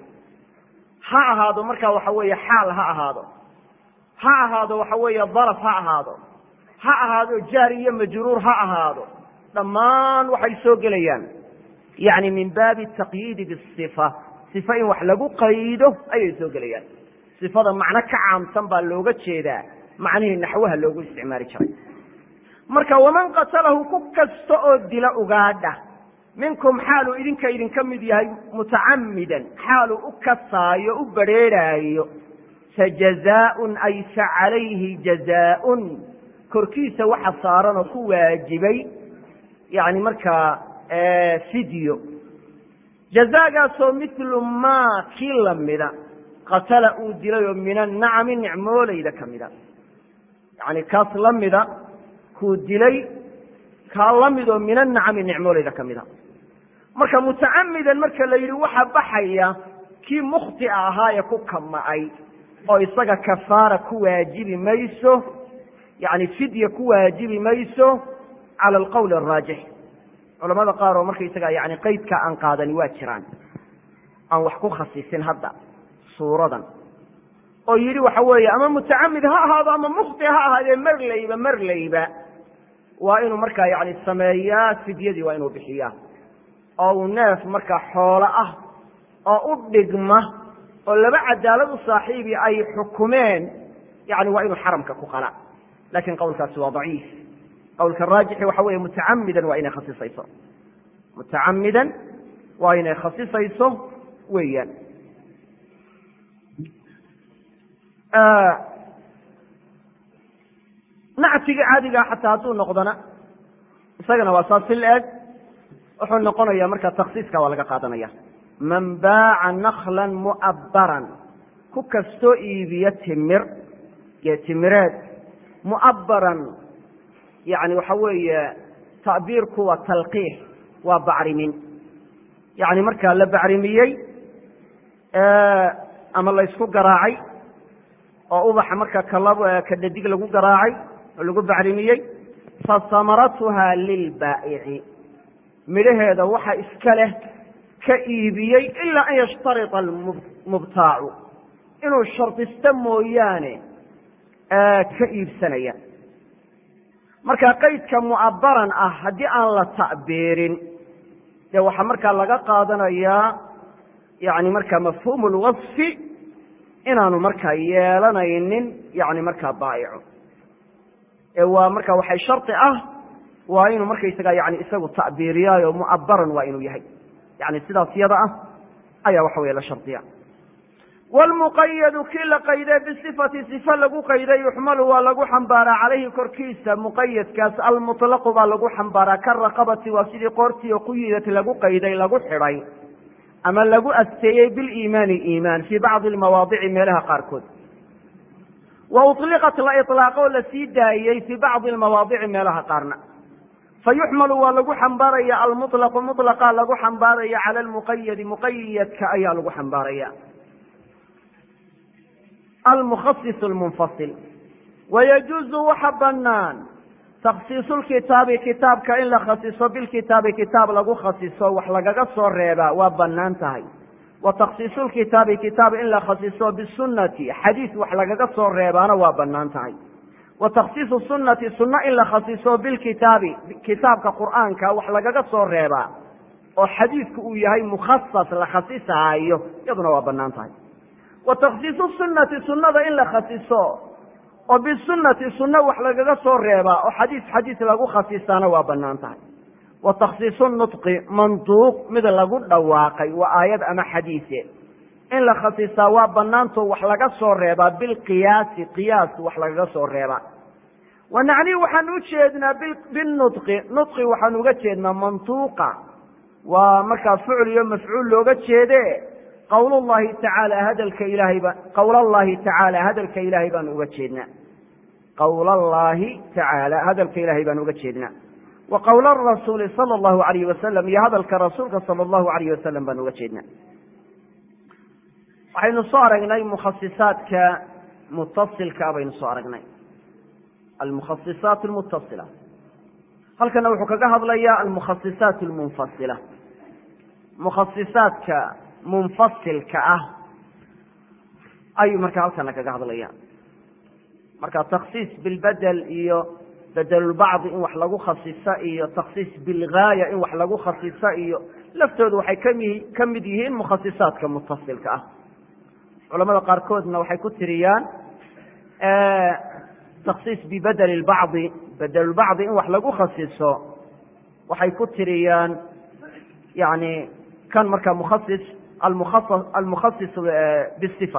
ha ahaado markaa waxa weeye xaal ha ahaado ha ahaado waxa weeye daraf ha ahaado ha ahaado jaar iyo majruur ha ahaado dhammaan waxay soo gelayaan yani min baabi taqyiidi bisifa sifa in wax lagu qaydo ayay soo gelayaan sifada macno ka caamsan baa looga jeedaa macnihii naxwaha loogu isticmaali jiray marka waman qatalahu ku kasta oo dila ugaadha minkum xaaluu idinka idinka mid yahay mutacamidan xaaluu u kasaayo u badrheerhaayo fajazaaun ay fa calayhi jazaaun korkiisa waxa saaran oo ku waajibay yani markaa fidyo jazaagaasoo milu maa kii lamida qatala uu dilay oo min annacami nicmoolayda ka mida yani kaas lamida kuu dilay kaa lamid oo min annacami nicmoolayda ka mida marka mutacamidan marka la yidhi waxa baxaya kii mukhtia ahaa ee ku kama'ay oo isaga kafaara ku waajibi mayso yani fidya ku waajibi mayso cala alqowli araajix culamada qaar oo markaysaga yani qeydka aan qaadani waa jiraan aan wax ku khasisin hadda suuradan oo yidhi waxa weeye ama mutacamid ha ahaado ama mukhti ha ahaadee marlayba marlayba waa inuu markaa yani sameeyaa fidyadii waa inuu bixiyaa oo uu neef markaa xoolo ah oo u dhigma oo laba cadaalad u saaxiibi ay xukumeen yani waa inuu xaramka ku qala lakin qowlkaasi waa daciif qowlka raajixi waxa weeye mutacamidan waa inay khasisayso mutacamidan waa inay khasisayso weeyaan nactigii caadigaa xataa hadduu noqdona isagana waa saas si la-eg wuxuu noqonaya marka taksiiska waa laga qaadanaya man baaca naklan mu'abbaran ku kastoo iibiya timir iyo timireed mu'abbaran yani waxa weeye ta'biirku waa talqiix waa bacrimin yani markaa la bacrimiyey ama laysku garaacay oo ubaxa marka ka dhadig lagu garaacay oo lagu bacrimiyey fasamaratuha lilbaa'ici midhaheeda waxa iska leh ka iibiyey ilaa an yashtarita almubtaacu inuu shardisto mooyaane ka iibsanaya marka qaydka mu'abbaran ah haddii aan la ta'biirin dee waxaa markaa laga qaadanayaa yani markaa mafhuumu lwasfi inaanu markaa yeelanaynin yani markaa baa'ico ee waa marka waxay shardi ah waa inuu markaysaga yani isagu ta'biiriyaayo mu'abbaran waa inuu yahay yani sidaas yada ah ayaa waxa weye la shardiya wlmuqayadu kii la qayday bisifati sifa lagu qayday yuxmalu waa lagu xambaaraa calayhi korkiisa muqayadkaas almuطlaqu baa lagu xambaaraa karaqabati waa sidii qoortii oo quyidad lagu qayday lagu xidhay ama lagu asteeyey biliimaani iimaan fii bacdi lmawaadici meelaha qaarkood wa uطliqat la iطlaaqoo la sii daayey fii bacdi lmawaadici meelaha qaarna fayuxmalu waa lagu xambaaraya almuطlaqu muطlaqa lagu xambaaraya cala lmuqayadi muqayadka ayaa lagu xambaaraya almukhasis lmunfasil wayajuuzu waxa banaan takhsiisu lkitaabi kitaabka in la khasiso bilkitaabi kitaab lagu khasiso wax lagaga soo reebaa waa banaan tahay wa takhsiisu lkitaabi kitaab in la khasiso bisunati xadiis wax lagaga soo reebaana waa banaan tahay wa takhsiisu sunati sunno in la khasiso bilkitaabi kitaabka qur'aanka wax lagaga soo reebaa oo xadiidku uu yahay mukhasas la khasisaayo iyaduna waa banaan tahay wa takhsiisu sunnati sunnada in la khasiso oo bisunati sunno wax lagaga soo reebaa oo xadiis xadiis lagu khasisaana waa banaan tahay wa takhsiisu nutqi manduuq mid lagu dhawaaqay waa aayad ama xadiise in la khasisaa waa banaanto wax laga soo reebaa bilqiyaasi qiyaas wax lagaga soo reebaa wanacni waxaan u jeednaa binudqi nudqi waxaan uga jeednaa mantuuqa waa markaa ficil iyo mafcuul looga jeede qowl llahi tacaala hadalka ilaahay ba qowl allahi tacaala hadalka ilaahay baan uga jeednaa qowl allahi tacaala hadalka ilaahay baan uga jeednaa wa qowl rasuuli sala allahu alayhi wasalam iyo hadalka rasuulka sala allahu alayh wasalam baan uga jeednaa waxaynu soo aragnay mukhasisaadka mutasilkaa baynu soo aragnay almukhasisaat almutasila halkana wuxuu kaga hadlayaa almukhasisaat almunfasila mukhasisaadka munfasilka ah ayuu marka halkana kaga hadlaya marka taksiis bilbedel iyo bedelulbacdi in wax lagu khasisa iyo taksiis bilgaaya in wax lagu khasisa iyo laftoodu waxay kami ka mid yihiin mukhasisaadka mutasilka ah culamada qaarkoodna waxay ku tiriyaan taksiis bibedeli lbacdi bedelulbacdi in wax lagu khasiso waxay ku tiriyaan yani kan marka mukhasis almukhasis bisifa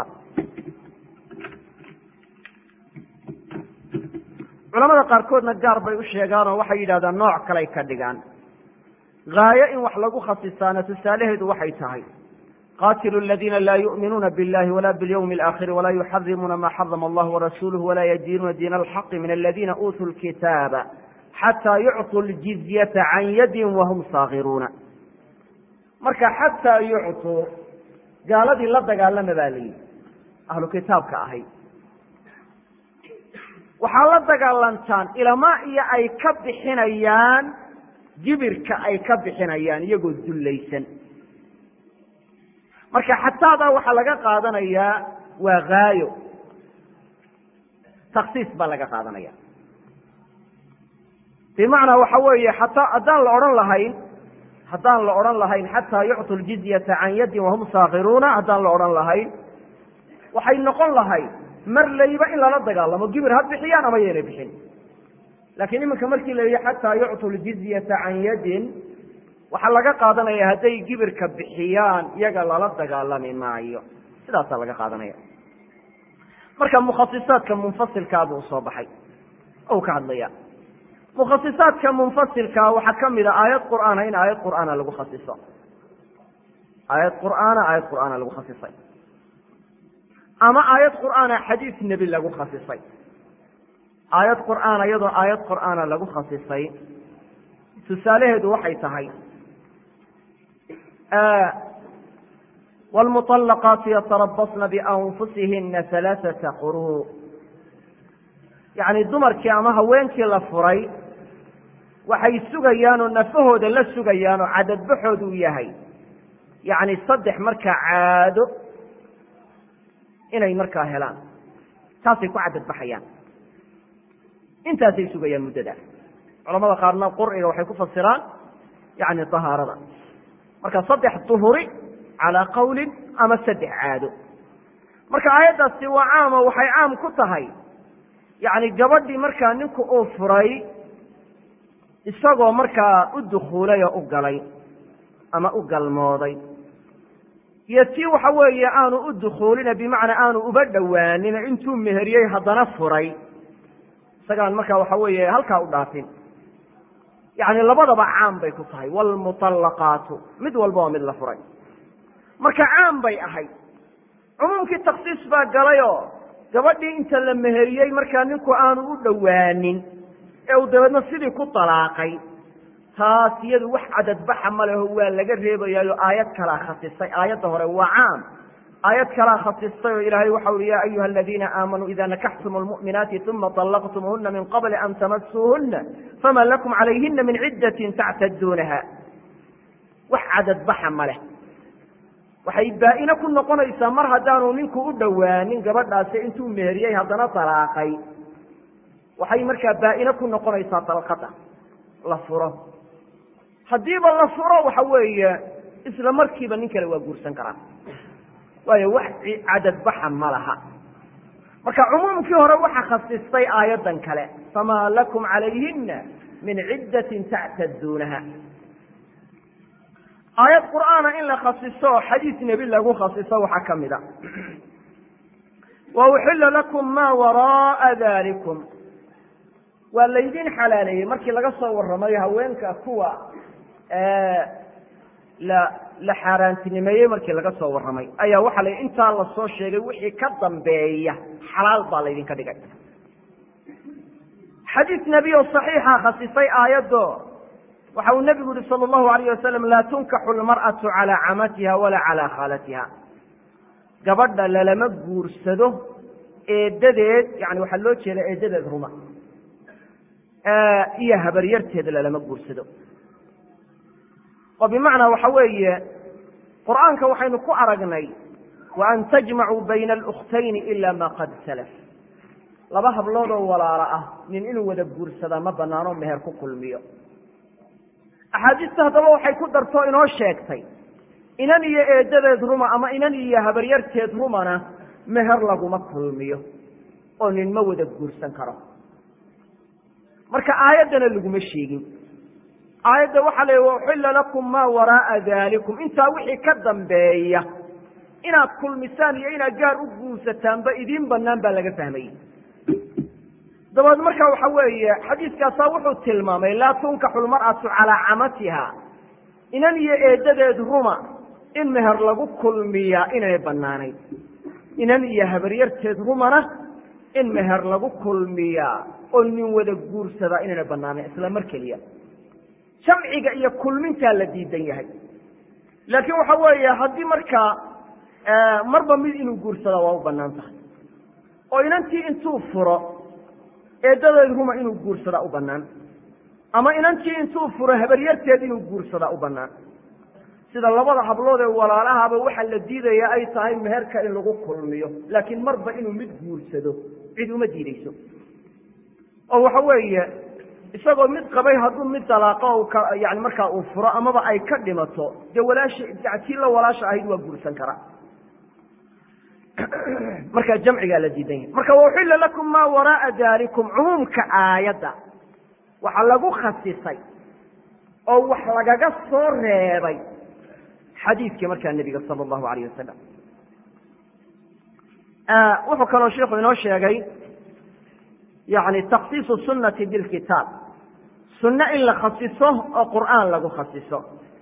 culamada qaarkoodna gaar bay u sheegaan oo waxay yidhahdaan nooc kaley ka dhigaan gaayo in wax lagu khasisaana tusaalaheedu waxay tahay qatilu اladina la yuؤminuuna biاllahi wala bاlyوم الآkhiri wala yuxarimuuna ma xarama allah warasuluh wala yadiinuuna diin اlxaqi min aladina uutuu lkitaaba xataa yucطuu ljizyata can yadin wahum saakiruuna marka xataa yucطuu gaaladii la dagaalama baa la yidhi ahlu kitaabka ahay waxaa la dagaalantaan ilamaa iyo ay ka bixinayaan jibirka ay ka bixinayaan iyagoo dullaysan marka xataadaa waxaa laga qaadanayaa waa gaayo taksiis baa laga qaadanaya bimacnaa waxa weeye xataa haddaan la odhan lahayn haddaan la odhan lahayn xataa yucطu ljizyata can yadin wahum saakiruuna haddaan la odhan lahayn waxay noqon lahayd mar layba in lala dagaalamo gibir ha bixiyaan ama yeena bixin laakiin iminka markii la yihi xataa yucطu ljizyata can yadin waxaa laga qaadanaya hadday gibirka bixiyaan iyaga lala dagaalami maayo sidaasaa laga qaadanaya marka mukhasisaadka munfasilkaa buu soo baxay ou ka hadlaya mukhasisaadka munfasilkaa waxaa ka mid a aayad qur'aana in aayad qur'aana lagu khasiso aayad qur'aana aayad qur'aana lagu khasisay ama aayad qur'aana xadiis nebi lagu khasisay aayad qur'aana iyadoo aayad qur'aana lagu khasisay tusaalaheedu waxay tahay wlmuطalaqaatu yatarabasna bianfusihina halaaثata quruu yacni dumarkii ama haweenkii la furay waxay sugayaan oo nafahooda la sugayaan oo cadadbaxoodu u yahay yacni saddex markaa caado inay markaa helaan taasay ku cadadbaxayaan intaasay sugayaan muddada culamada qaarna qur'iga waxay ku fasiraan yani tahaarada marka saddex duhuri calaa qawlin ama saddex caado marka aayaddaasi waa caamo waxay caam ku tahay yacni gabadhii markaa ninku uu furay isagoo markaa u dukhuulay oo u galay ama u galmooday iyo tii waxa weeye aanu u dukhuulina bimacnaa aanu uba dhowaanin intuu meheriyey haddana furay isagaan markaa waxa weeye halkaa u dhaafin yacni labadaba caam bay ku tahay waalmuطallaqaatu mid walba waa mid la furay marka caam bay ahayd cumuumkii taksiis baa galayoo gabadhii inta la meheriyey markaa ninku aanu u dhowaanin ee uu dabeedna sidii ku dalaaqay taas iyadu wax cadadbaxa ma leho waa laga reebayaayo aayad kalaa khasisay aayadda hore waa caam aayad kalaa khasistay oo ilaahay waxa uhi ya ayuha aladiina aamanuu ida nakaxtum lmu'minaati uma طallaqtumuhuna min qabli an tamasuuhuna fama lakum calayhina min ciddatin tactaduunaha wax cadadbaxa ma leh waxay baa-ine ku noqonaysaa mar haddaanu ninku u dhowaanin gabadhaasi intuu meheriyey haddana dalaaqay waxay markaa baa-ine ku noqonaysaa dalqada la furo haddiiba la furo waxa weeye isla markiiba nin kale waa guursan karaa waayo wax cadadbaxa ma laha marka cumuumkii hore waxa khasistay aayaddan kale famaa lakum calayhina min ciddatin tactaduunaha aayad qur'aana in la khasiso oo xadiis nebi lagu khasiso waxaa ka mid a wa uxila lakum ma wara'a dalikum waa laydin xalaaleeyey markii laga soo warramayo haweenka kuwa la la xaaraantinimeeyey markii laga soo warramay ayaa waxaa la intaa lasoo sheegay wixii ka dambeeya xalaal baa laydinka dhigay xadiis nebi oo saxiixa khasisay aayaddo waxa uu nebigu yihi sala allahu alayh wasalam laa tunkaxu lmar'atu calaa camatiha walaa calaa khaalatiha gabadha lalama guursado eedadeed yani waxaa loo jeeda eedadeed ruma iyo habaryarteeda lalama guursado oo bimacnaa waxa weeye qur'aanka waxaynu ku aragnay wa an tajmacuu bayna alukhtayni ila ma qad salaf laba habloodoo walaalo ah nin inuu wada guursadaa ma banaano meher ku kulmiyo axaadiista haddaba waxay ku dartoo inoo sheegtay inan iyo eedadeed ruma ama inan iyo habaryarteed rumana meher laguma kulmiyo oo nin ma wada guursan karo marka aayaddana laguma sheegin aayadda waxaa la uxilla lakum maa waraaa dalikum intaa wixii ka dambeeya inaad kulmisaan iyo inaad gaar u guursataanba idiin banaan baa laga fahmayey dabeed marka waxa weeye xadiiskaasaa wuxuu tilmaamay laa tunkaxu lmar'atu calaa camatiha inan iyo eedadeed ruma in meher lagu kulmiyaa inay banaanayd inan iyo habaryarteed rumana in meher lagu kulmiyaa oo nin wada guursadaa inayna banaanayn isla mar keliya jamciga iyo kulmintaa la diidan yahay laakiin waxa weeye haddii markaa marba mid inuu guursada waa u banaan tahay oo inantii intuu furo eedadeed ruma inuu guursadaa u banaan ama inantii intuu furo habaryarteed inuu guursadaa u banaan sida labada hablood ee walaalahaba waxaa la diidaya ay tahay meherka in lagu kulmiyo laakiin marba inuu mid guursado cid uma diideyso oo waxa weeye isagoo mid qabay hadduu mid dalaaqo yani markaa uu furo amaba ay ka dhimato dee walaaha tii la walaasha ahayd waa guursan karaa marka jamcigaa la diidan yahay marka wauxilla lakum maa waraaa dalikum cumuumka aayadda waxaa lagu khasisay oo wax lagaga soo reebay xadiidkii markaa nebiga sala allahu alayh wasalam wuxuu kaloo sheikhu inoo sheegay yani taksiisu sunati bilkitaab sunno in la khasiso oo qur'aan lagu khasiso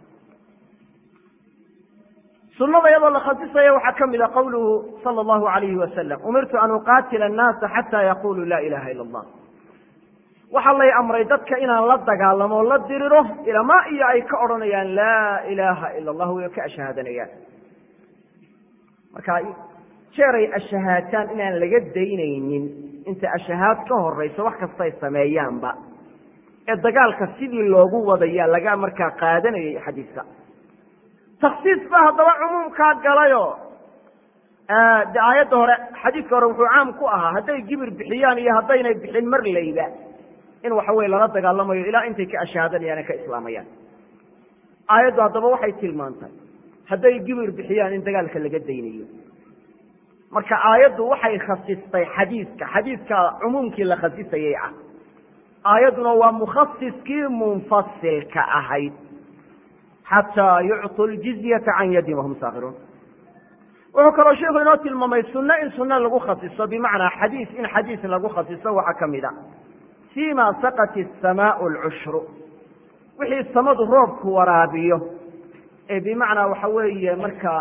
sunada iyadoo la khasisaya waxaa ka mida qawluhu sala allahu alayhi wasalam umirtu an uqaatila annaasa xata yaquluu laa ilaha ila allah waxaa lay amray dadka inaan la dagaalamo o la diriro ilamaa iyo ay ka odhanayaan laa ilaha ila allah way ka ashahaadanayaan marka jeeray ashahaataan inaan laga daynaynin inta ashahaad ka horayso wax kastay sameeyaanba ee dagaalka sidii loogu wadayaa laga markaa qaadanayay xadiiska taksiis ba haddaba cumuumkaa galayo de aayadda hore xadiidka hore wuxuu caam ku ahaa hadday gibir bixiyaan iyo haddaynay bixin mar layba in waxa weye lala dagaalamayo ilaa intay ka ashahaadanayaan ee ka islaamayaan aayaddu haddaba waxay tilmaantay hadday gibir bixiyaan in dagaalka laga daynayo marka aayaddu waxay khasistay xadiiska xadiiska cumuumkii la khasisayay ah aayadduna waa mukhasiskii munfasilka ahayd xataa yucطu ljizyata can yadin wahum saakiruun wuxuu kaloo sheikhu inoo tilmaamay sunno in sunno lagu khasiso bimacnaa xadiis in xadiis lagu khasiso waxaa ka mid a fima saqat الsamaau lcushru wixii samadu roobku waraabiyo ee bimacnaa waxa weeye marka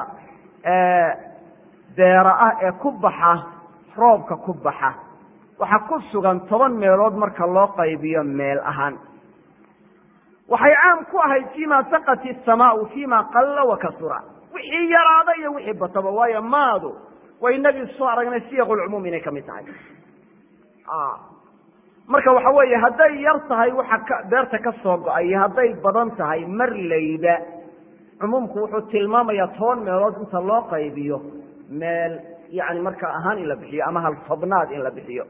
beera ah ee ku baxa roobka ku baxa waxaa ku sugan toban meelood marka loo qaybiyo meel ahaan waxay caam ku ahayd fima saqat الsamaau fima qalla wakasura wixii yaraada iyo wixii bataba waayo maadu way inagii soo aragnay siyaqulcumuum inay kamid tahay marka waxa weeye hadday yar tahay waxa ka beerta ka soo go-ay iyo hadday badan tahay mar layba cumuumku wuxuu tilmaamayaa toban meelood inta loo qaybiyo meel yani marka ahaan in la bixiyo ama hal tobnaad in la bixiyo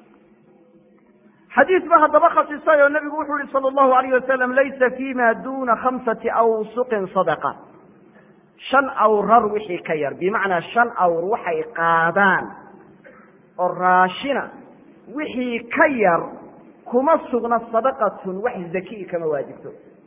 xadiis ba haddaba khasisay oo nabigu wuxuu yihi sala allahu alayh wasalam laysa fima duna khamsati awsuqin sadaqa shan awrar wixii ka yar bimacnaa shan awr waxay qaadaan oo raashina wixii ka yar kuma sugna sadaqatun wax zakii kama waajibto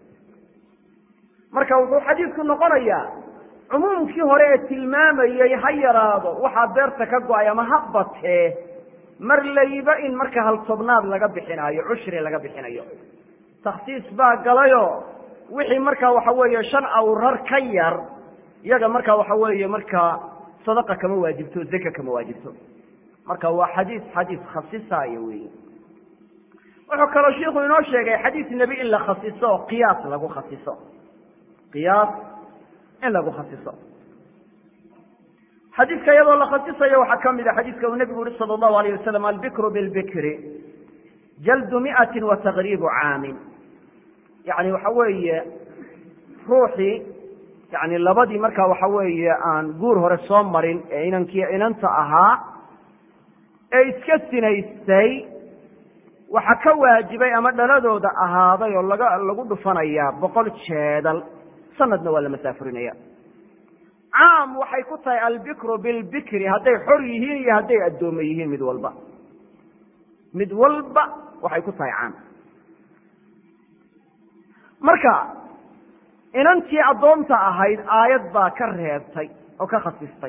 marka wuxuu xadiidku noqonayaa cumuumkii hore ee tilmaamayey ha yaraado waxaa beerta ka go-ay ama ha batee mar layba in marka hal tobnaad laga bixinaayo cushri laga bixinayo takhsiis baa galayo wixii markaa waxa weeye shan awrar ka yar iyaga markaa waxa weeye markaa sadaqa kama waajibto zaka kama waajibto marka waa xadiis xadiis khasisaayo weyi wuxuu kaloo shiiku inoo sheegay xadiis nebi in la khasiso oo qiyaas lagu khasiso qiyaas in lagu khasiso xadiiska iyadoo la khasisayo waxaa ka mid a xadiiska uu nebigu yihi sala allahu alayh wasalam albikru bilbikri jaldu mi'atin wa taqriibu caamin yani waxa weeye ruuxii yani labadii markaa waxa weeye aan guur hore soo marin ee inankii inanta ahaa ee iska sinaystay waxa ka waajibay ama dhaladooda ahaaday oo laga lagu dhufanayaa boqol jeedal sanadna waa la masaafurinaya caam waxay ku tahay albikru bilbikri hadday xor yihiin iyo hadday addoome yihiin mid walba mid walba waxay ku tahay caam marka inantii addoonta ahayd aayad baa ka reebtay oo ka khasistay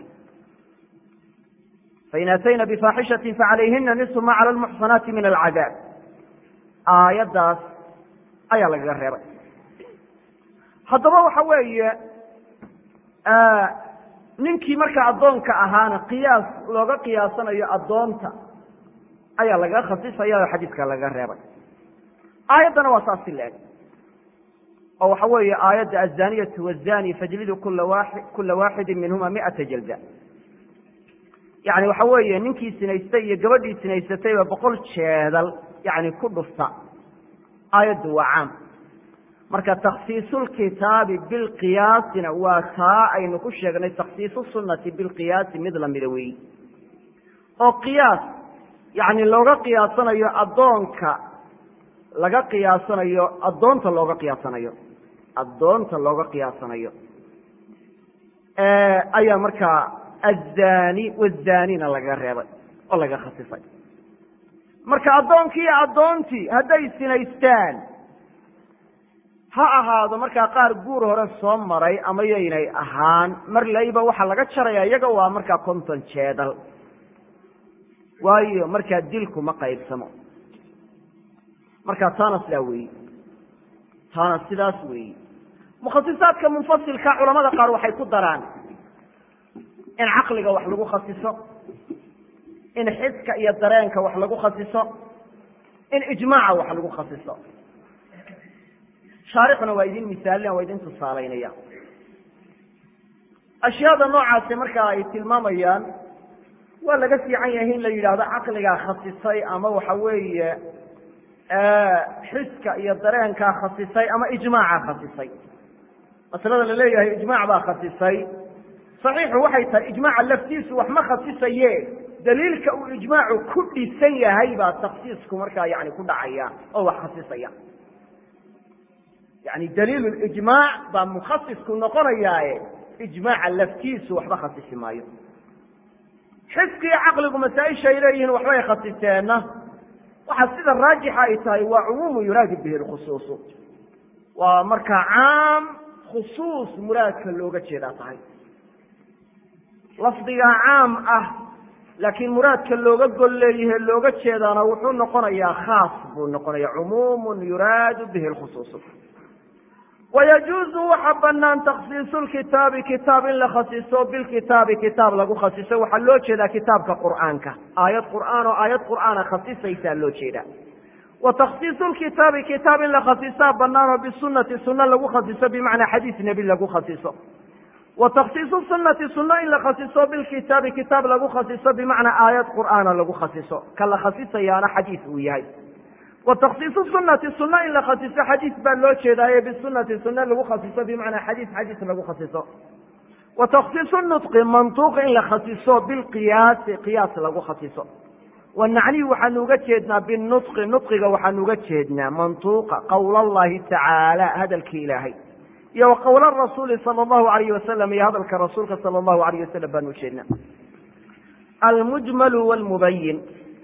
fain atayna bifaaxishatin facalayhina nisu ma cala lmuxsanaati min alcadaab aayaddaas ayaa lagaga reebay haddaba waxa weeye ninkii markaa addoonka ahaana qiyaas looga qiyaasanayo addoonta ayaa lagaga khasisaya oo xadiiska lagaga reebay aayaddana waa saas si la-eg oo waxa weeye aayadda azaniyatu wazani fajlidu kula wa kula waaxidin minhuma miata jalda yani waxa weeye ninkii sinaystay iyo gabadhii sinaysatayba boqol jeedal yani ku dhufta aayaddu waa caam marka takhsiisulkitaabi bilqiyaasina waa taa aynu ku sheegnay takhsiisu sunnati bilqiyaasi mid lamida weyi oo qiyaas yani looga qiyaasanayo addoonka laga qiyaasanayo addoonta looga qiyaasanayo addoonta looga qiyaasanayo ayaa markaa azani wazanina lagaga reebay oo laga khasisay marka addoonkii iyo addoontii hadday sinaystaan ha ahaado markaa qaar guur hore soo maray ama yaynay ahaan mar layba waxaa laga jaraya iyaga waa markaa konton jeedal waayo markaa dilku ma qaybsamo marka taana sidaa weyi taana sidaas weyi mukhasisaadka munfasilka culamada qaar waxay ku daraan in caqliga wax lagu khasiso in xiska iyo dareenka wax lagu khasiso in ijmaaca wax lagu khasiso shaarixuna waa idin misaalina waa idin tusaalaynaya ashyaada noocaasi marka ay tilmaamayaan waa laga fiican yahay in la yidhaahdo caqligaa khasisay ama waxa weeye xiska iyo dareenkaa khasisay ama ijmaaca khasisay masalada la leeyahay ijmaac baa khasisay saxiixu waxay tahay ijmaaca laftiisu wax ma khasisaye daliilka uu ijmaacu ku dhisan yahay baa taksiisku markaa yani ku dhacaya oo wax khasisaya yani daliil ijmaac baa mukhasisku noqonayaaye ijmaaca laftiisu waxba khasisi maayo xiskiyo caqligu masaaisha ay leeyihiin waxbay khasiseenna waxaa sida raajixa ay tahay waa cumuumu yuraadu bihi lkhusuusu waa markaa caam khusuus muraadka looga jeedaa tahay lafdigaa caam ah laakiin muraadka looga gol leeyahe looga jeedaana wuxuu noqonayaa khaas buu noqonaya cumuumun yuraadu bihi lkhusuusu wayajuuzu waxa banaan takhsiisu lkitaabi kitaab in la khasiso bilkitaabi kitaab lagu khasiso waxaa loo jeedaa kitaabka qur'aanka aayad qur'aan oo aayad qur'aana khasisaysaa loo jeedaa wa takhsiisu lkitaabi kitaab in la khasisaa banaan oo bisunati sunno lagu khasiso bimacnaa xadiis nebi lagu khasiso wa takhsiisu sunati sunno in la khasiso bilkitaabi kitaab lagu khasiso bimacnaa aayad qur'aana lagu khasiso ka la khasisayaana xadiis uu yahay wa takhsiisu sunati sunno in la khasiso xadiis baa loo jeedaaye bisunati sunno lagu khasiso bimacnaa xadiis xadiis lagu khasiso wa takhsiisu nutqi mantuuq in la khasiso bilqiyaasi qiyaas lagu khasiso wanacnihi waxaanu uga jeednaa binutqi nutqiga waxaanu uga jeednaa mantuuqa qowl allahi tacaala hadalkii ilaahay iyo wa qowla rasuuli sala allahu alayhi wasalam iyo hadalka rasuulka sala allahu alayh wasalam baanu ujeednaa almujmalu wlmubayin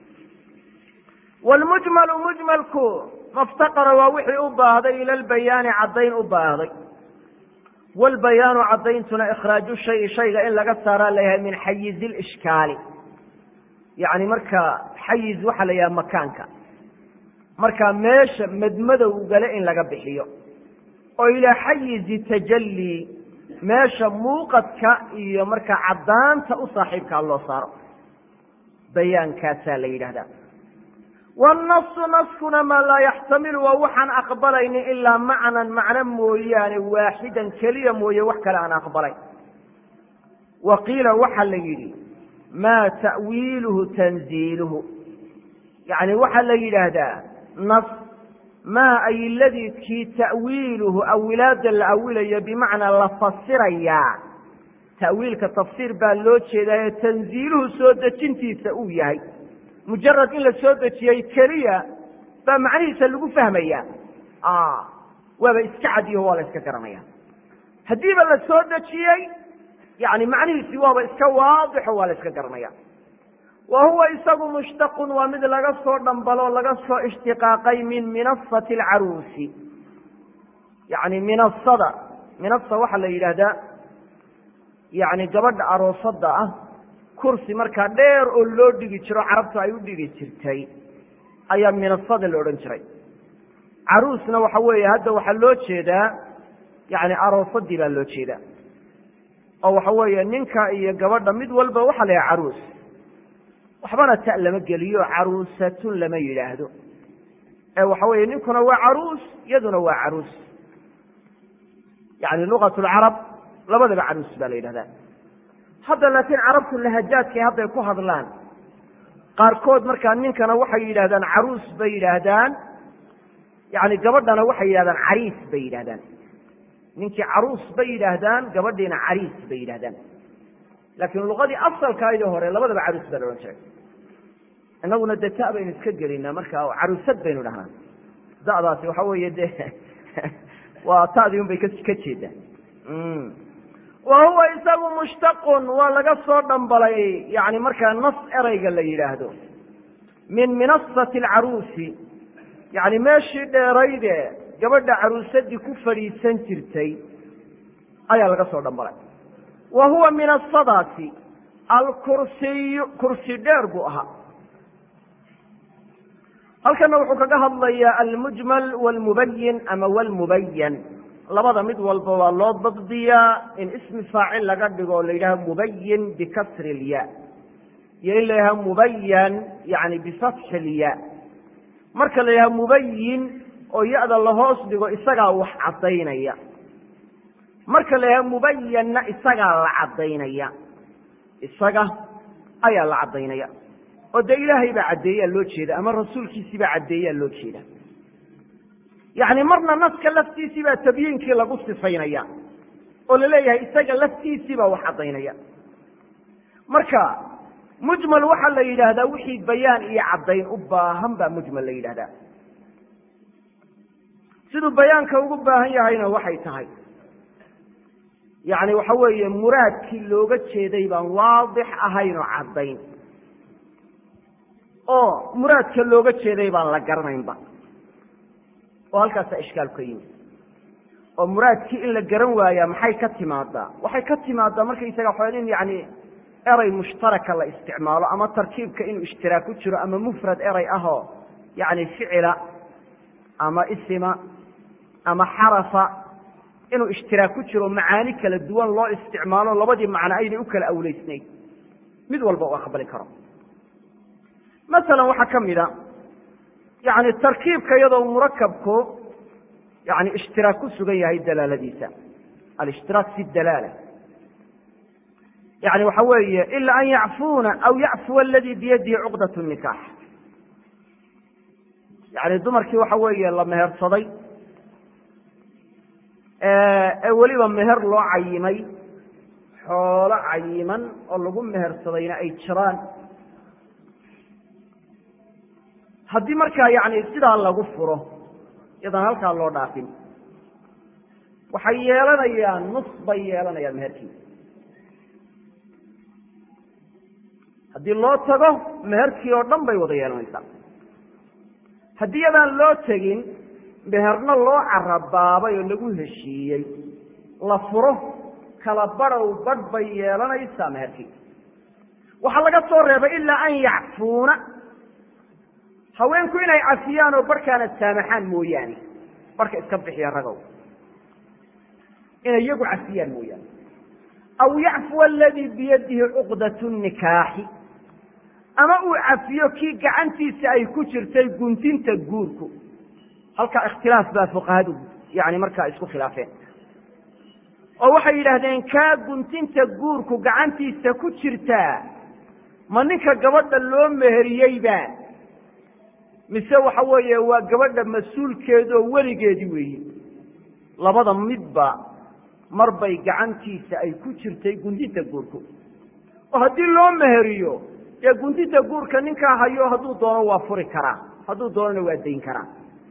wlmujmalu mujmalku maftaqara waa wixii u baahday ila lbayaani caddayn u baahday wlbayaanu caddayntuna ikhraaju shayi shayga in laga saaraa layahay min xayizi lishkaali yani marka xayiz waxaa la yidhaha makaanka marka meesha madmadowgale in laga bixiyo oo ilaa xayizi tajalli meesha muuqadka iyo markaa caddaanta u saaxiibkaa loo saaro bayaankaasaa la yidhahdaa wاnasu naskuna maa laa yaxtamilu waa waxaan aqbalaynin ilaa macnan macno mooyaane waaxidan keliya mooye wax kale aan aqbalayn wa qiila waxaa la yidhi maa ta'wiiluhu tanziiluhu yani waxaa la yidhaahdaa nas maa ay ladii kii ta'wiiluhu awilaada la awilayo bimacnaa la fasirayaa ta'wiilka tafsiir baa loo jeedaayo tanziiluhu soo dejintiisa uu yahay mujarad in la soo dejiyey keliya baa macnihiisa lagu fahmaya waaba iska cadiyaho waa la iska garanaya haddiiba la soo dejiyey yani macnihiisi waaba iska waadixo waa la iska garanaya wa huwa isagu mushtaqun waa mid laga soo dhambalo laga soo ishtiqaaqay min minasati alcaruusi yani minasada minasa waxaa la yidhaahdaa yani gabadha aroosada ah kursi markaa dheer oo loo dhigi jiro carabtu ay u dhigi jirtay ayaa minasada la odhan jiray caruusna waxa weeye hadda waxaa loo jeedaa yani aroosadii baa loo jeedaa oo waxa weeye ninka iyo gabadha mid walba waxaa la yidhaha caruus waxbana ta lama geliyo caruusatun lama yidhaahdo ee waxa weeye ninkuna waa caruus iyaduna waa caruus yani lugat lcarab labadaba caruus baa la yidhahdaa hadda laakiin carabtu lahajaadkay hadday ku hadlaan qaarkood markaa ninkana waxay yidhahdaan caruus bay yidhaahdaan yani gabadhana waxay yidhahdaan cariis bay yidhahdaan ninkii caruus bay yidhaahdaan gabadhiina cariis bay yidhahdaan laakiin luqadii asalkaaydi hore labadaba caruus baa la odhan jiray inaguna de ta baynu iska gelinaa marka caruusad baynu dhahnaa da'daasi waxa weeye de waa ta'dii un bay ka jeedaan wa huwa isagu mushtaqun waa laga soo dhambalay yani markaa nas ereyga la yidhaahdo min minasati alcaruusi yani meeshii dheerayde gabadha caruusadii ku fadhiisan jirtay ayaa laga soo dhambalay wa huwa minasadaasi alkursiyu kursi dheer buu ahaa halkana wuxuu kaga hadlayaa almujmal wlmubayin ama wlmubayan labada mid walba waa loo dabdiyaa in ismi faacil laga dhigo o la yidhaha mubayin bikasri ilya iyo in la yidhaha mubayan yani bifatxi ilya marka la yidhaha mubayin oo ya-da lahoos dhigo isagaa wax caddaynaya marka la yidhaha mubayanna isagaa la caddaynaya isaga ayaa la caddaynaya oo dee ilaahay baa caddeeyaa loo jeeda ama rasuulkiisii baa caddeeyaa loo jeeda yacni marna naska laftiisii baa tabyiinkii lagu sifaynaya oo la leeyahay isaga laftiisii baa wax caddaynaya marka mujmal waxaa la yidhaahdaa wixii bayaan iyo caddayn u baahan baa mujmal la yidhahdaa siduu bayaanka ugu baahan yahayna waxay tahay yacni waxa weeye muraadkii looga jeeday baan waadix ahayn oo caddayn oo muraadka looga jeeday baan la garanaynba oo halkaasaa ishkaal ka yimi oo muraadkii in la garan waayaa maxay ka timaadaa waxay ka timaadaa markaysaga waxaa in yani erey mushtaraka la isticmaalo ama tarkiibka inuu ishtiraak ku jiro ama mufrad erey ahoo yani ficila ama isima ama xarafa inuu ishtiraak ku jiro macaani kala duwan loo isticmaalo labadii macno aynay u kala awleysnayn mid walba u aqbali karo masalan waxaa ka mid a yani tarkiibka iyadoo murakabku yani ishtiraak ku sugan yahay dalaaladiisa alishtiraak fi dalaala yani waxa weeye ila an yacfuuna aw yacfuwa aladi biyadihi cuqdat nikaax yani dumarkii waxa weeye la mehersaday ee weliba meher loo cayimay xoolo cayiman oo lagu mehersadayna ay jiraan haddii markaa yani sidaa lagu furo iyadaan halkaa loo dhaafin waxay yeelanayaan nus bay yeelanayaan meherkii haddii loo tago meherkii oo dhan bay wada yeelanaysaa haddii iyadaan loo tegin meherna loo carabaabay oo lagu heshiiyey la furo kala badhow badh bay yeelanaysaa meherkii waxaa laga soo reebay ilaa an yacfuuna haweenku inay cafiyaan oo barhkaana saamaxaan mooyaane barhka iska bixiya ragow inay iyagu cafiyaan mooyaane aw yacfuwa aladii biyadihi cuqdatu nikaaxi ama uu cafiyo kii gacantiisa ay ku jirtay guntinta guurku halkaa ikhtilaaf baa fuqahadu yani markaa isku khilaafeen oo waxay yidhaahdeen kaa guntinta guurku gacantiisa ku jirtaa ma ninka gabadha loo meheriyeyba mise waxa weeye waa gabadha mas-uulkeeda oo weligeedii weeye labada midba mar bay gacantiisa ay ku jirtay guntinta guurku oo haddii loo meheriyo dee guntinta guurka ninkaa hayo hadduu doono waa furi karaa hadduu doonona waa dayn karaa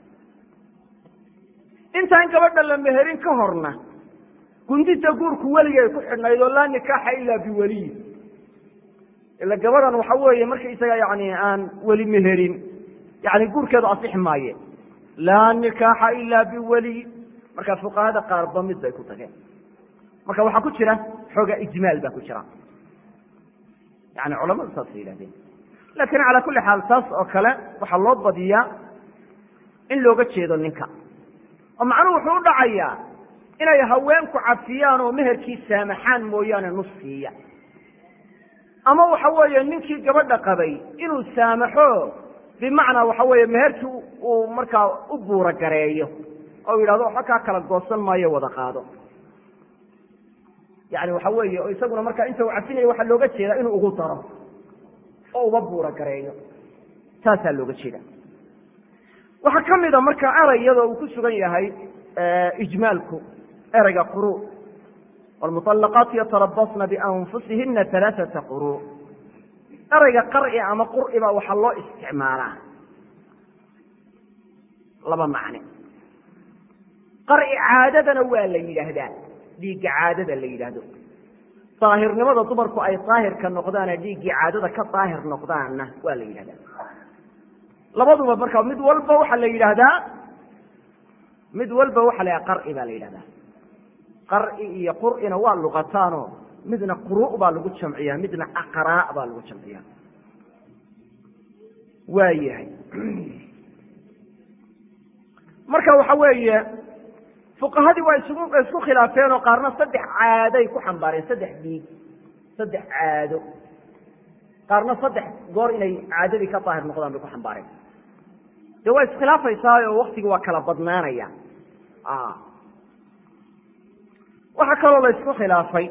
intaan gabadha la meherin ka horna guntinta guurku weligay ku xidhnayd oo laa nikaaxa ilaa biweliyi ila gabadhan waxa weeye marka isaga yani aan weli meherin yani guurkeedu asixi maaye laa nikaaxa ilaa biweliy marka fuqahada qaarba mid bay ku tageen marka waxaa ku jira xooga ijmaal baa ku jira yani culamadu saasay yihahdeen lakin calaa kulli xaal taas oo kale waxaa loo badiyaa in looga jeedo ninka oo macnuhu wuxuu u dhacayaa inay haweenku cafiyaan oo meherkii saamaxaan mooyaane nus siiya ama waxa weeye ninkii gabadha qabay inuu saamaxo bimacnaa waxa weeye meherkii uu markaa u buura gareeyo oo yidhahdo waxa kaa kala goosan maayo wada qaado yani waxa weeye oo isaguna markaa inta uu cafinayo waxaa looga jeedaa inuu ugu daro oo uba buura gareeyo saasaa looga jeeda waxaa ka mida marka erey iyadoo uu ku sugan yahay ijmaalku ereyga quru wlmuطalaqaat yatarabasna bianfusihina alaaثata quru ereyga qarci ama qur'i baa waxaa loo isticmaalaa laba macne qarci caadadana waa la yidhaahdaa dhiigga caadada la yidhaahdo daahirnimada dumarku ay daahirka noqdaane dhiiggii caadada ka daahir noqdaanna waa la yidhahdaa labaduba marka mid walba waxaa la yidhaahdaa mid walba waxa la yidhahda qarci baa la yidhahdaa qarci iyo qur'ina waa luqataano midna quru' baa lagu jamciyaa midna aqraa' baa lagu jamciyaa waa yahay marka waxa weeye fuqahadii waa isugu isku khilaafeen oo qaarna saddex caaday ku xambaareen saddex dhiig saddex caado qaarna saddex goor inay caadadii ka daahir noqdaan bay ku xambaareen de waa iskhilaafaysaao waktigi waa kala badnaanaya waxaa kaloo la isku khilaafay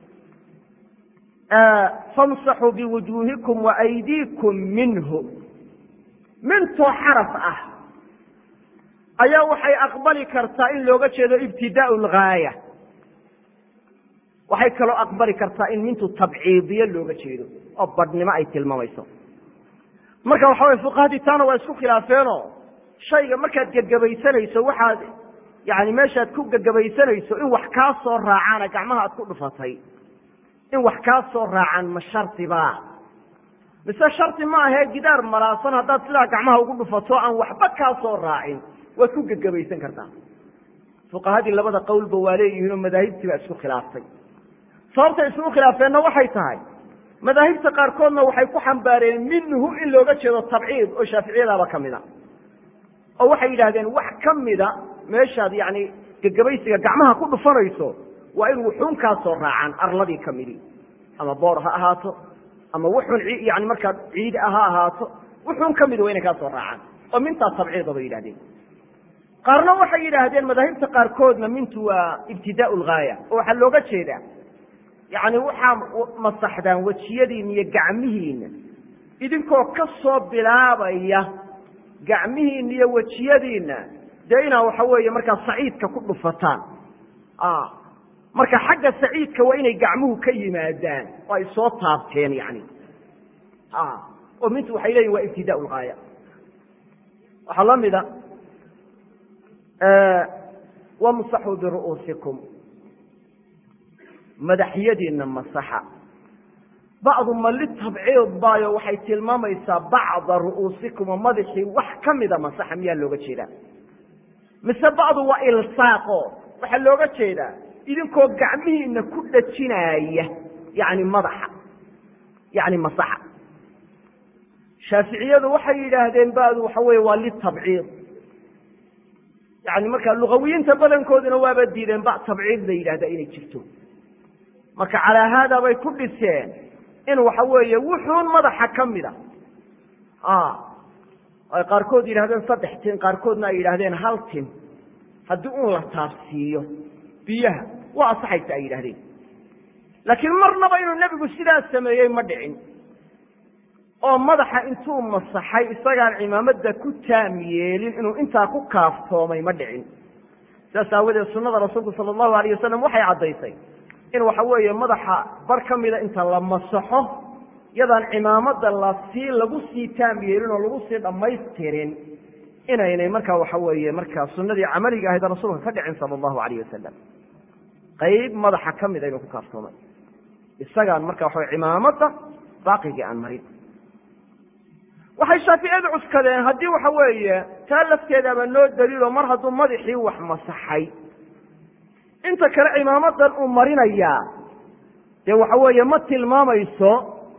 famsaxuu biwujuuhikum waaydiikum minhu mintoo xaraf ah ayaa waxay aqbali kartaa in looga jeedo ibtidaau lgaaya waxay kaloo aqbali kartaa in mintu tabciidiyo looga jeedo oo badhnimo ay tilmaamayso marka waxa weye fuqahadii taana waa isku khilaafeenoo shayga markaad gegabaysanayso waxaad yani meeshaad ku gegabaysanayso in wax kaa soo raacaana gacmaha aad ku dhufatay in wax kaa soo raacaan ma shardiba mise shardi ma ahee gidaar malaasan haddaad sidaa gacmaha ugu dhufato aan waxba kaa soo raacin waad ku gegabaysan kartaa fuqahadii labada qowlba waa leeyihiin oo madaahibtii baa isku khilaaftay sababtay isugu khilaafeenna waxay tahay madaahibta qaarkoodna waxay ku xambaareen minhu in looga jeedo tabciid oo shaaficiyadaaba ka mida oo waxay yidhahdeen wax ka mida meeshaad yani gegabaysiga gacmaha ku dhufanayso waa in wuxuun kaa soo raacaan arladii ka midi ama boor ha ahaato ama wuxuun yani markaa ciid ha ahaato wuxuun ka mid waa inay kaa soo raacaan oo mintaa tabciida bay yidhahdeen qaarna waxay yidhaahdeen madaahibta qaarkoodna mintu waa ibtidaau lgaaya oo waxaa looga jeedaa yani waxaa masaxdaan wejiyadiina iyo gacmihiina idinkoo ka soo bilaabaya gacmihiina iyo wejiyadiina dee inaa waxa weeye markaa saciidka ku dhufataan marka xagga saciidka waa inay gacmuhu ka yimaadaan oo ay soo taabteen yani oo mintu waxay leeyihin waa ibtidaau lgaaya waxaa la mida wamsaxuu biru'uusikum madaxyadiina masaxa bacdu ma litabciid baayo waxay tilmaamaysaa bacda ru'uusikum oo madaxii wax ka mida masaxa miyaa looga jeedaa mise bacdu waa ilsaaqo waxaa looga jeedaa idinkoo gacmihiina ku dhajinaaya yani madaxa yani masaxa shaaficiyadu waxay yidhaahdeen badu waxa weye waa litabciid yani marka lugawiyiinta badankooduna waaba diideen ba tabciid la yidhahda inay jirto marka calaa haada bay ku dhiseen in waxa weeye wuxuun madaxa ka mida ay qaarkood yidhahdeen saddex tin qaarkoodna ay yidhahdeen hal tin haddii un la taabsiiyo biyaha waa asaxaysa ay yidhahdeen laakiin marnaba inuu nebigu sidaas sameeyey ma dhicin oo madaxa intuu masaxay isagaan cimaamada ku taam yeelin inuu intaa ku kaaftoomay ma dhicin sidaas aawadeed sunada rasuulku sala allahu alayh wasalam waxay caddaysay in waxa weeye madaxa bar ka mida inta la masaxo yadaan cimaamada lasii lagu sii taam yeelin oo lagu sii dhammaystirin inaynay markaa waxa weeye markaa sunadii camaliga ahayd rasuulka ka dhicin sala allahu alayh wasalam qayb madaxa ka mida inuu ku kaaftoomay isagaan marka waxa wey cimaamada baaqigii aan marin waxay shaaficiyadu cuskadeen haddii waxa weeye taa lafteedaaba noo daliilo mar hadduu madaxii wax masaxay inta kale cimaamadan uu marinayaa dee waxa weeye ma tilmaamayso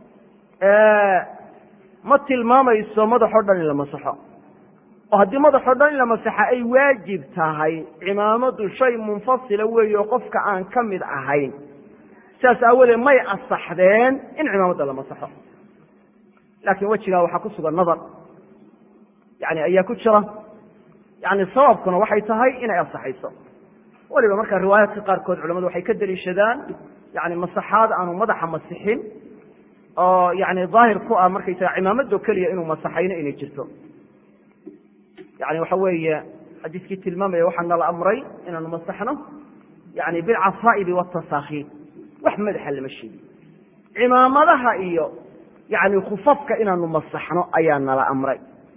ma tilmaamayso madaxoo dhan in la masaxo oo haddii madaxoo dhan in la masaxa ay waajib tahay cimaamadu shay munfasila weeye oo qofka aan ka mid ahayn sidaas aawadeed may asaxdeen in cimaamada la masaxo laakiin wejigaa waxaa ku sugan nadar yani ayaa ku jira yani sababkuna waxay tahay inay asaxayso weliba markaa riwaayaadka qaarkood culamadu waxay ka deliishadaan yani masaxaad aanu madaxa masixin oo yani daahir ku ah markaysaga cimaamado keliya inuu masaxayno inay jirto yani waxa weeye xadiiskii tilmaamaya waxaa nala amray inaanu masaxno yani bilcasaa'ibi watasaakhiin wax madaxa lama sheegin cimaamadaha iyo yani khufafka inaanu masaxno ayaa nala amray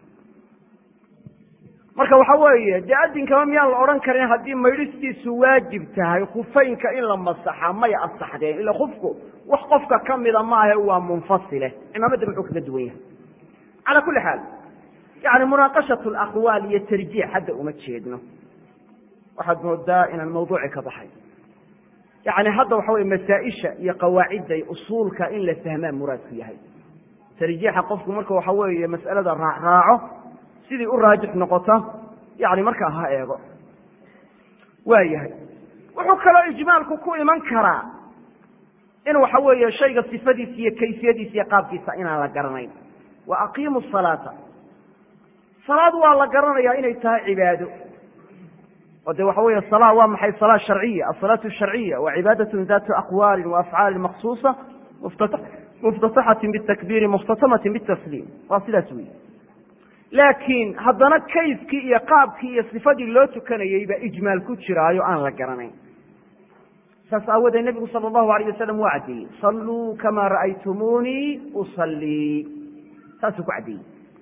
marka waxa weeye dee adinkaba miyaan la odhan karin haddii maydhistiisu waajib tahay khufaynka in la masaxa may asaxdeen ila kufku wax qofka ka mida maahe waa munfasile cimaamada muxuu kaga duwan yahay cala kuli xaal yani munaaqashat alaqwaal iyo tarjiix hadda uma jeedno waxaad moodaa inaan mawduuci ka baxay yani hadda waxa weye masaaisha iyo qawaacidda usuulka in la fahmaa muraadku yahay tarjiixa qofku marka waxa weeye mas'alada raacraaco sidii u raajix noqota yani markaa ha eego waa yahay wuxuu kaloo ijmaalku ku iman karaa in waxa weeye shayga sifadiisa iyo kayfiyadiisa iyo qaabkiisa inaan la garanayn wa aqiimu salaata salaad waa la garanayaa inay tahay cibaado oo de waxa weeye sala waa maxay salaa sharciya asalaatu sharciya wa cibaadatun datu aqwaalin wa afcaalin maksuusa muftataxatin bitakbiiri mukhtatamatin bitasliim waa sidaas wey laakiin haddana kayfkii iyo qaabkii iyo sifadii loo tukanayey baa ijmaal ku jiraayo aan la garanayn saas aawoodee nebigu sala allahu alayh wasalam waa caddeeyey salluu kamaa ra'aytumuunii usallii saasuu ku caddeeyey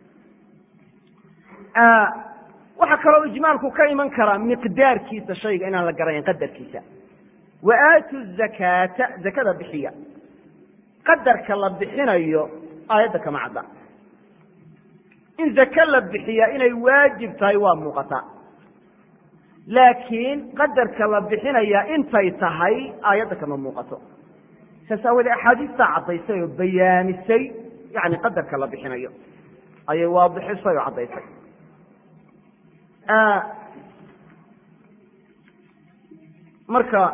waxaa kaloo ijmaalku ka iman karaa miqdaarkiisa shayga inaan la garanayn qadarkiisa wa aatu zakaata zakada bixiya qadarka la bixinayo aayadda kama cadda in zake la bixiyaa inay waajib tahay waa muuqataa laakiin qadarka la bixinayaa intay tahay aayadda kama muuqato saas aawoodee axaadiistaa caddaysay oo bayaamisay yani qadarka la bixinayo ayay waadixisay oo caddaysay marka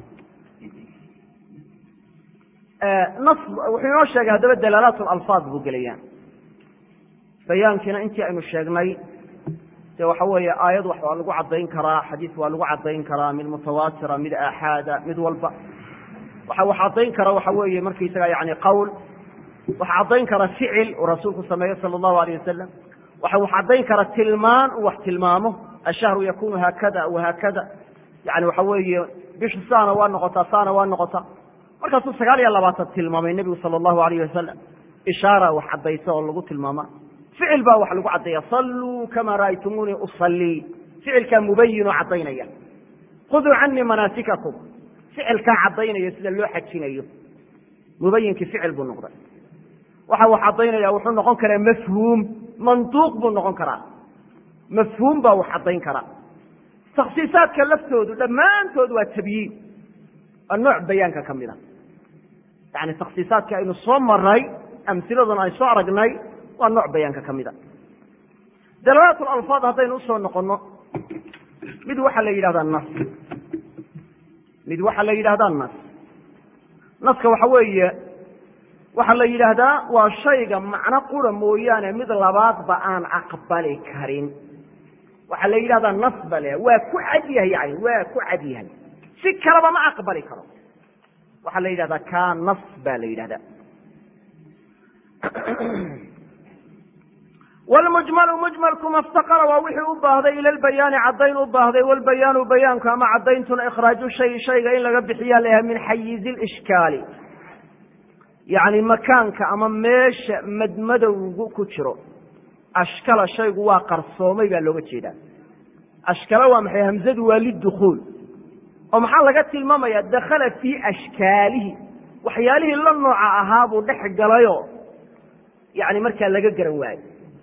nas wuxuu inoo sheegay haddaba dalaalaat alfaad buu gelayaan bayaankiina intii aynu sheegnay de waxa weeye aayad wax waa lagu caddayn karaa xadiis waa lagu caddayn karaa mid mutawaatira mid aaxaada mid walba waxa wax caddayn kara waxa weeye markaysaga yani qowl waxa caddayn kara ficil uu rasuulku sameeyo sala allahu alayh wasalam waxa wax caddayn kara tilmaan uu wax tilmaamo ashahru yakunu haakada wahaakada yani waxa weeye bishu saana waa noqotaa saana waa noqotaa markaasuu sagaal iyo labaatan tilmaamay nebigu sala allahu alayh wasalam ishaara wax caddaysa oo lagu tilmaama ficil baa wax lagu caddeeya salluu kamaa ra'aytumuunii usallii ficilkaa mubayinoo caddaynaya khuduu canii manaasikakum ficilkaa caddaynaya sida loo xajinayo mubayinkii ficil buu noqday waxa wax caddaynaya wuxuu noqon karaa mafhuum manduuq buu noqon karaa mafhuum baa wax caddayn karaa takhsiisaadka laftoodu dhammaantood waa tabyiin waa nooc bayaanka ka mid a yani takhsiisaadka aynu soo maray amhiladuna ay soo aragnay waa nooc bayaanka ka mida dalaalaat lalfaad haddaynu usoo noqono mid waxaa la yidhahdaa nas mid waxaa la yidhahdaa nas naska waxa weeye waxaa la yidhaahdaa waa shayga macno qura mooyaane mid labaadba aan aqbali karin waxaa la yidhahdaa nas ba le waa ku cad yahay yani waa ku cad yahay si kaleba ma aqbali karo waxaa la yidhahdaa ka nas ba la yidhahdaa wlmujmalu mujmalku maftaqara waa wixii u baahday ila lbayaani caddayn u baahday walbayaanu bayaanku ama caddayntuna ikhraaju shay shayga in laga bixiyaa layahay min xayizi lishkaali yacni makaanka ama meesha madmadowgu ku jiro ashkala shaygu waa qarsoomay baa looga jeedaa ashkala waa maxay hamzadu waa lidukhuul oo maxaa laga tilmaamaya dakhala fii ashkaalihi waxyaalihii la nooca ahaa buu dhex galayo yani markaa laga garan waayo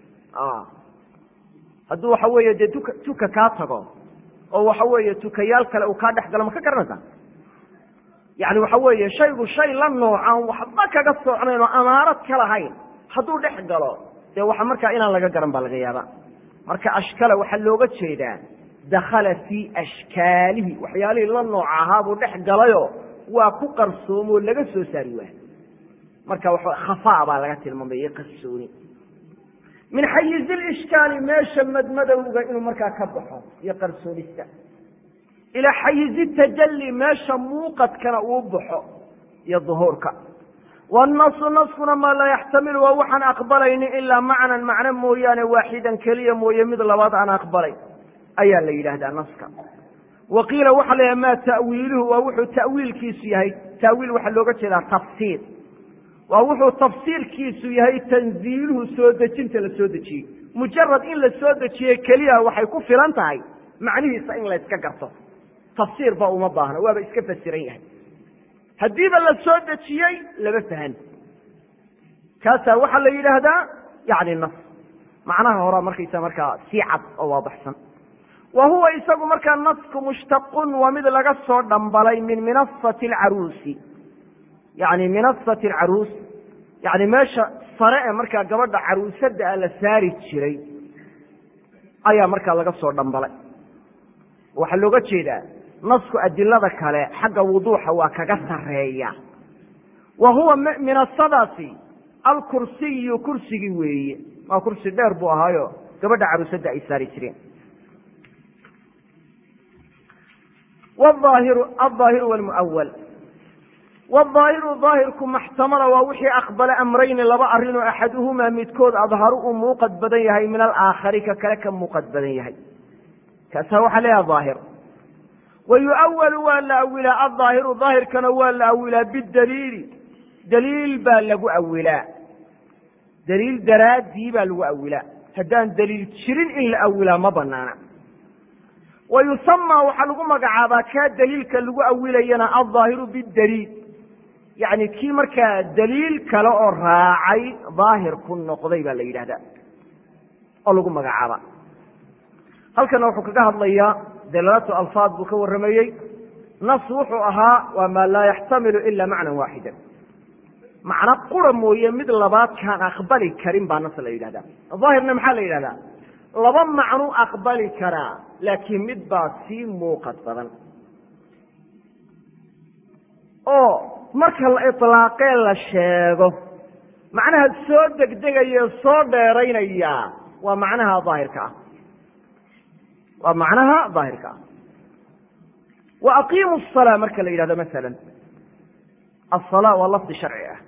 hadduu waxa weeye dee tuka tuka kaa tago oo waxa weeye tukayaal kale uu kaa dhex galo ma ka garanaysaa yani waxa weeye shaygu shay la noocan waxba kaga socnayn oo amaarad ka lahayn hadduu dhex galo dee waxa markaa inaan laga garan baa laga yaaba marka ashkala waxaa looga jeedaa dakhala fii ashkaalihi waxyaalihii la nooca ahaa buu dhex galayo waa ku qarsoomoo laga soo saari waayo marka wa khafaa baa laga tilmaamay iyo qarsooni min xayizi lishkaali meesha madmadowga inuu markaa ka baxo iyo qarsoonista ilaa xayizi tajalli meesha muuqadkana uu baxo iyo duhuurka wanasu naskuna maa laa yaxtamilu waa waxaan aqbalayni ilaa macnan macno mooyaane waaxidan keliya mooye mid labaad aan aqbalay ayaa la yidhaahdaa naska wa qiila waxaa la yidhaha ma ta'wiiluhu waa wuxuu ta'wiilkiisu yahay ta'wiil waxaa looga jeedaa tafsiir waa wuxuu tafsiirkiisu yahay tanziiluhu soo dejinta la soo dejiyey mujarad in la soo dejiyey keliya waxay ku filan tahay macnihiisa in la yska garto tafsiir ba uma baahno waaba iska fasiran yahay haddiiba la soo dejiyey lama fahan kaasaa waxaa la yidhaahdaa yani nas macnaha horaa markaysa markaa sii cad oo waadaxsan wa huwa isagu markaa nasku mushtaqun waa mid laga soo dhambalay min minasati alcaruusi yani minasati alcaruus yani meesha sare ee markaa gabadha caruusada a la saari jiray ayaa markaa laga soo dhambalay waxaa looga jeedaa nasku adilada kale xagga wuduuxa waa kaga sareeya wa huwa minasadaasi alkursiyu kursigii weeye waa kursi dheer buu ahaayo gabadha caruusada ay saari jireen wahaahiru alظaahiru wlmuawal wاظaahiru daahirku maxtamala waa wixii aqbala amrayni laba arrinoo axaduhumaa midkood adharu uu muuqad badan yahay min alaakhari ka kale ka muuqad badan yahay kaasaa waxaa leeyaha daahir wa yuawalu waa la awilaa aldaahiru daahirkana waa la awilaa bidaliili daliil baa lagu awilaa daliil daraaddii baa lagu awilaa haddaan daliil jirin in la awilaa ma banaana wa yusamaa waxaa lagu magacaabaa kaa daliilka lagu awilayana aldaahiru bidaliil yacni kii markaa daliil kale oo raacay daahir ku noqday baa la yidhahdaa oo lagu magacaaba halkana wuxuu kaga hadlayaa dalaalatu alfaad buu ka warramayey nas wuxuu ahaa waa maa laa yaxtamilu ila macnan waaxida macno qura mooye mid labaad kaan aqbali karin baa nas la yidhahdaa daahirna maxaa la yidhahdaa laba macnu aqbali karaa laakiin mid baa sii muuqad badan oo marka la ilaaqee la sheego macnaha soo degdegaya soo dheeraynaya waa macnaha daahirka ah waa macnaha daahirka ah wa aqiimu الsalaa marka la yidhahdo masala aلsalaa waa lafdi sharci ah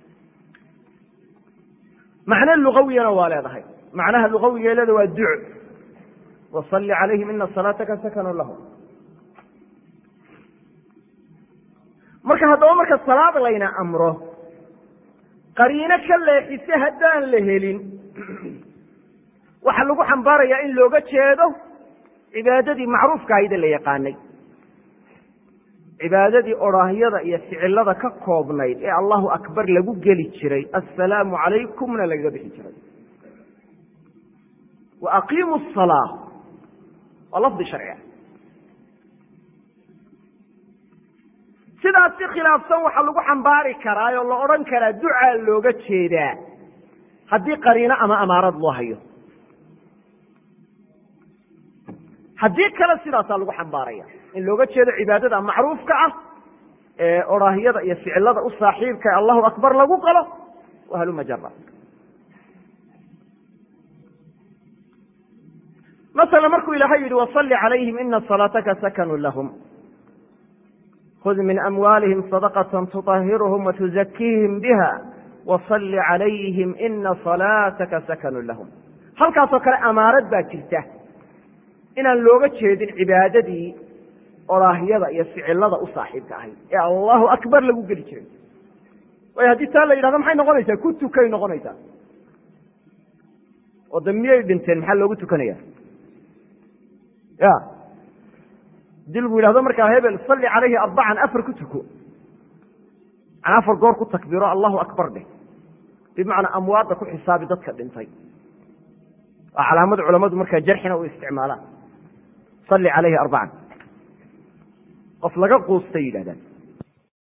macno lugawiyana waa leedahay macnaha lugawiga leeda waa duc wasalli calayhim ina salaataka sakanu lahum marka haddaba marka salaad layna amro qariino ka leexise haddaan la helin waxaa lagu xambaarayaa in looga jeedo cibaadadii macruufka ahayde la yaqaanay cibaadadii odhaahyada iyo ficilada ka koobnayd ee allahu akbar lagu geli jiray assalaamu calaykumna lagaga bixi jiray wa aqiimu asalaa waa lafdi sharci ah sidaas si khilaafsan waxaa lagu xambaari karaa oo la odhan karaa ducaa looga jeedaa haddii qariino ama amaarad loo hayo haddii kale sidaasaa lagu xambaaraya in looga jeedo cibaadada macruufka ah ee oraahyada iyo ficilada u saaxiibka ee allahu akbar lagu qalo wahaluma jara masala markuu ilaahay yidhi wasalli calayhim ina salaataka sakanu lahum khud min amwaalihim sadaqata tuطahiruhum watuzakiihim biha wasalli calayhim ina salaataka sakanu lahum halkaasoo kale amaarad baa jirta inaan looga jeedin cibaadadii oraahyada iyo ficilada u saaxiibka ahayd ee allahu akbar lagu geli jiray waayo haddii taa la yidhahdo maxay noqonaysaa ku tukay noqonaysaa oo da miyay dhinteen maxaa loogu tukanaya ya hadii lagu yidhahdo markaa hebel salli calayhi arbacan afar ku tuko an afar goor ku takbiro allahu akbar dheh bimacnaa amwaadda ku xisaabi dadka dhintay waa calaamad culamadu markaa jarxina u isticmaalaan salli calayhi arbacan qof laga quustay yidhahdaan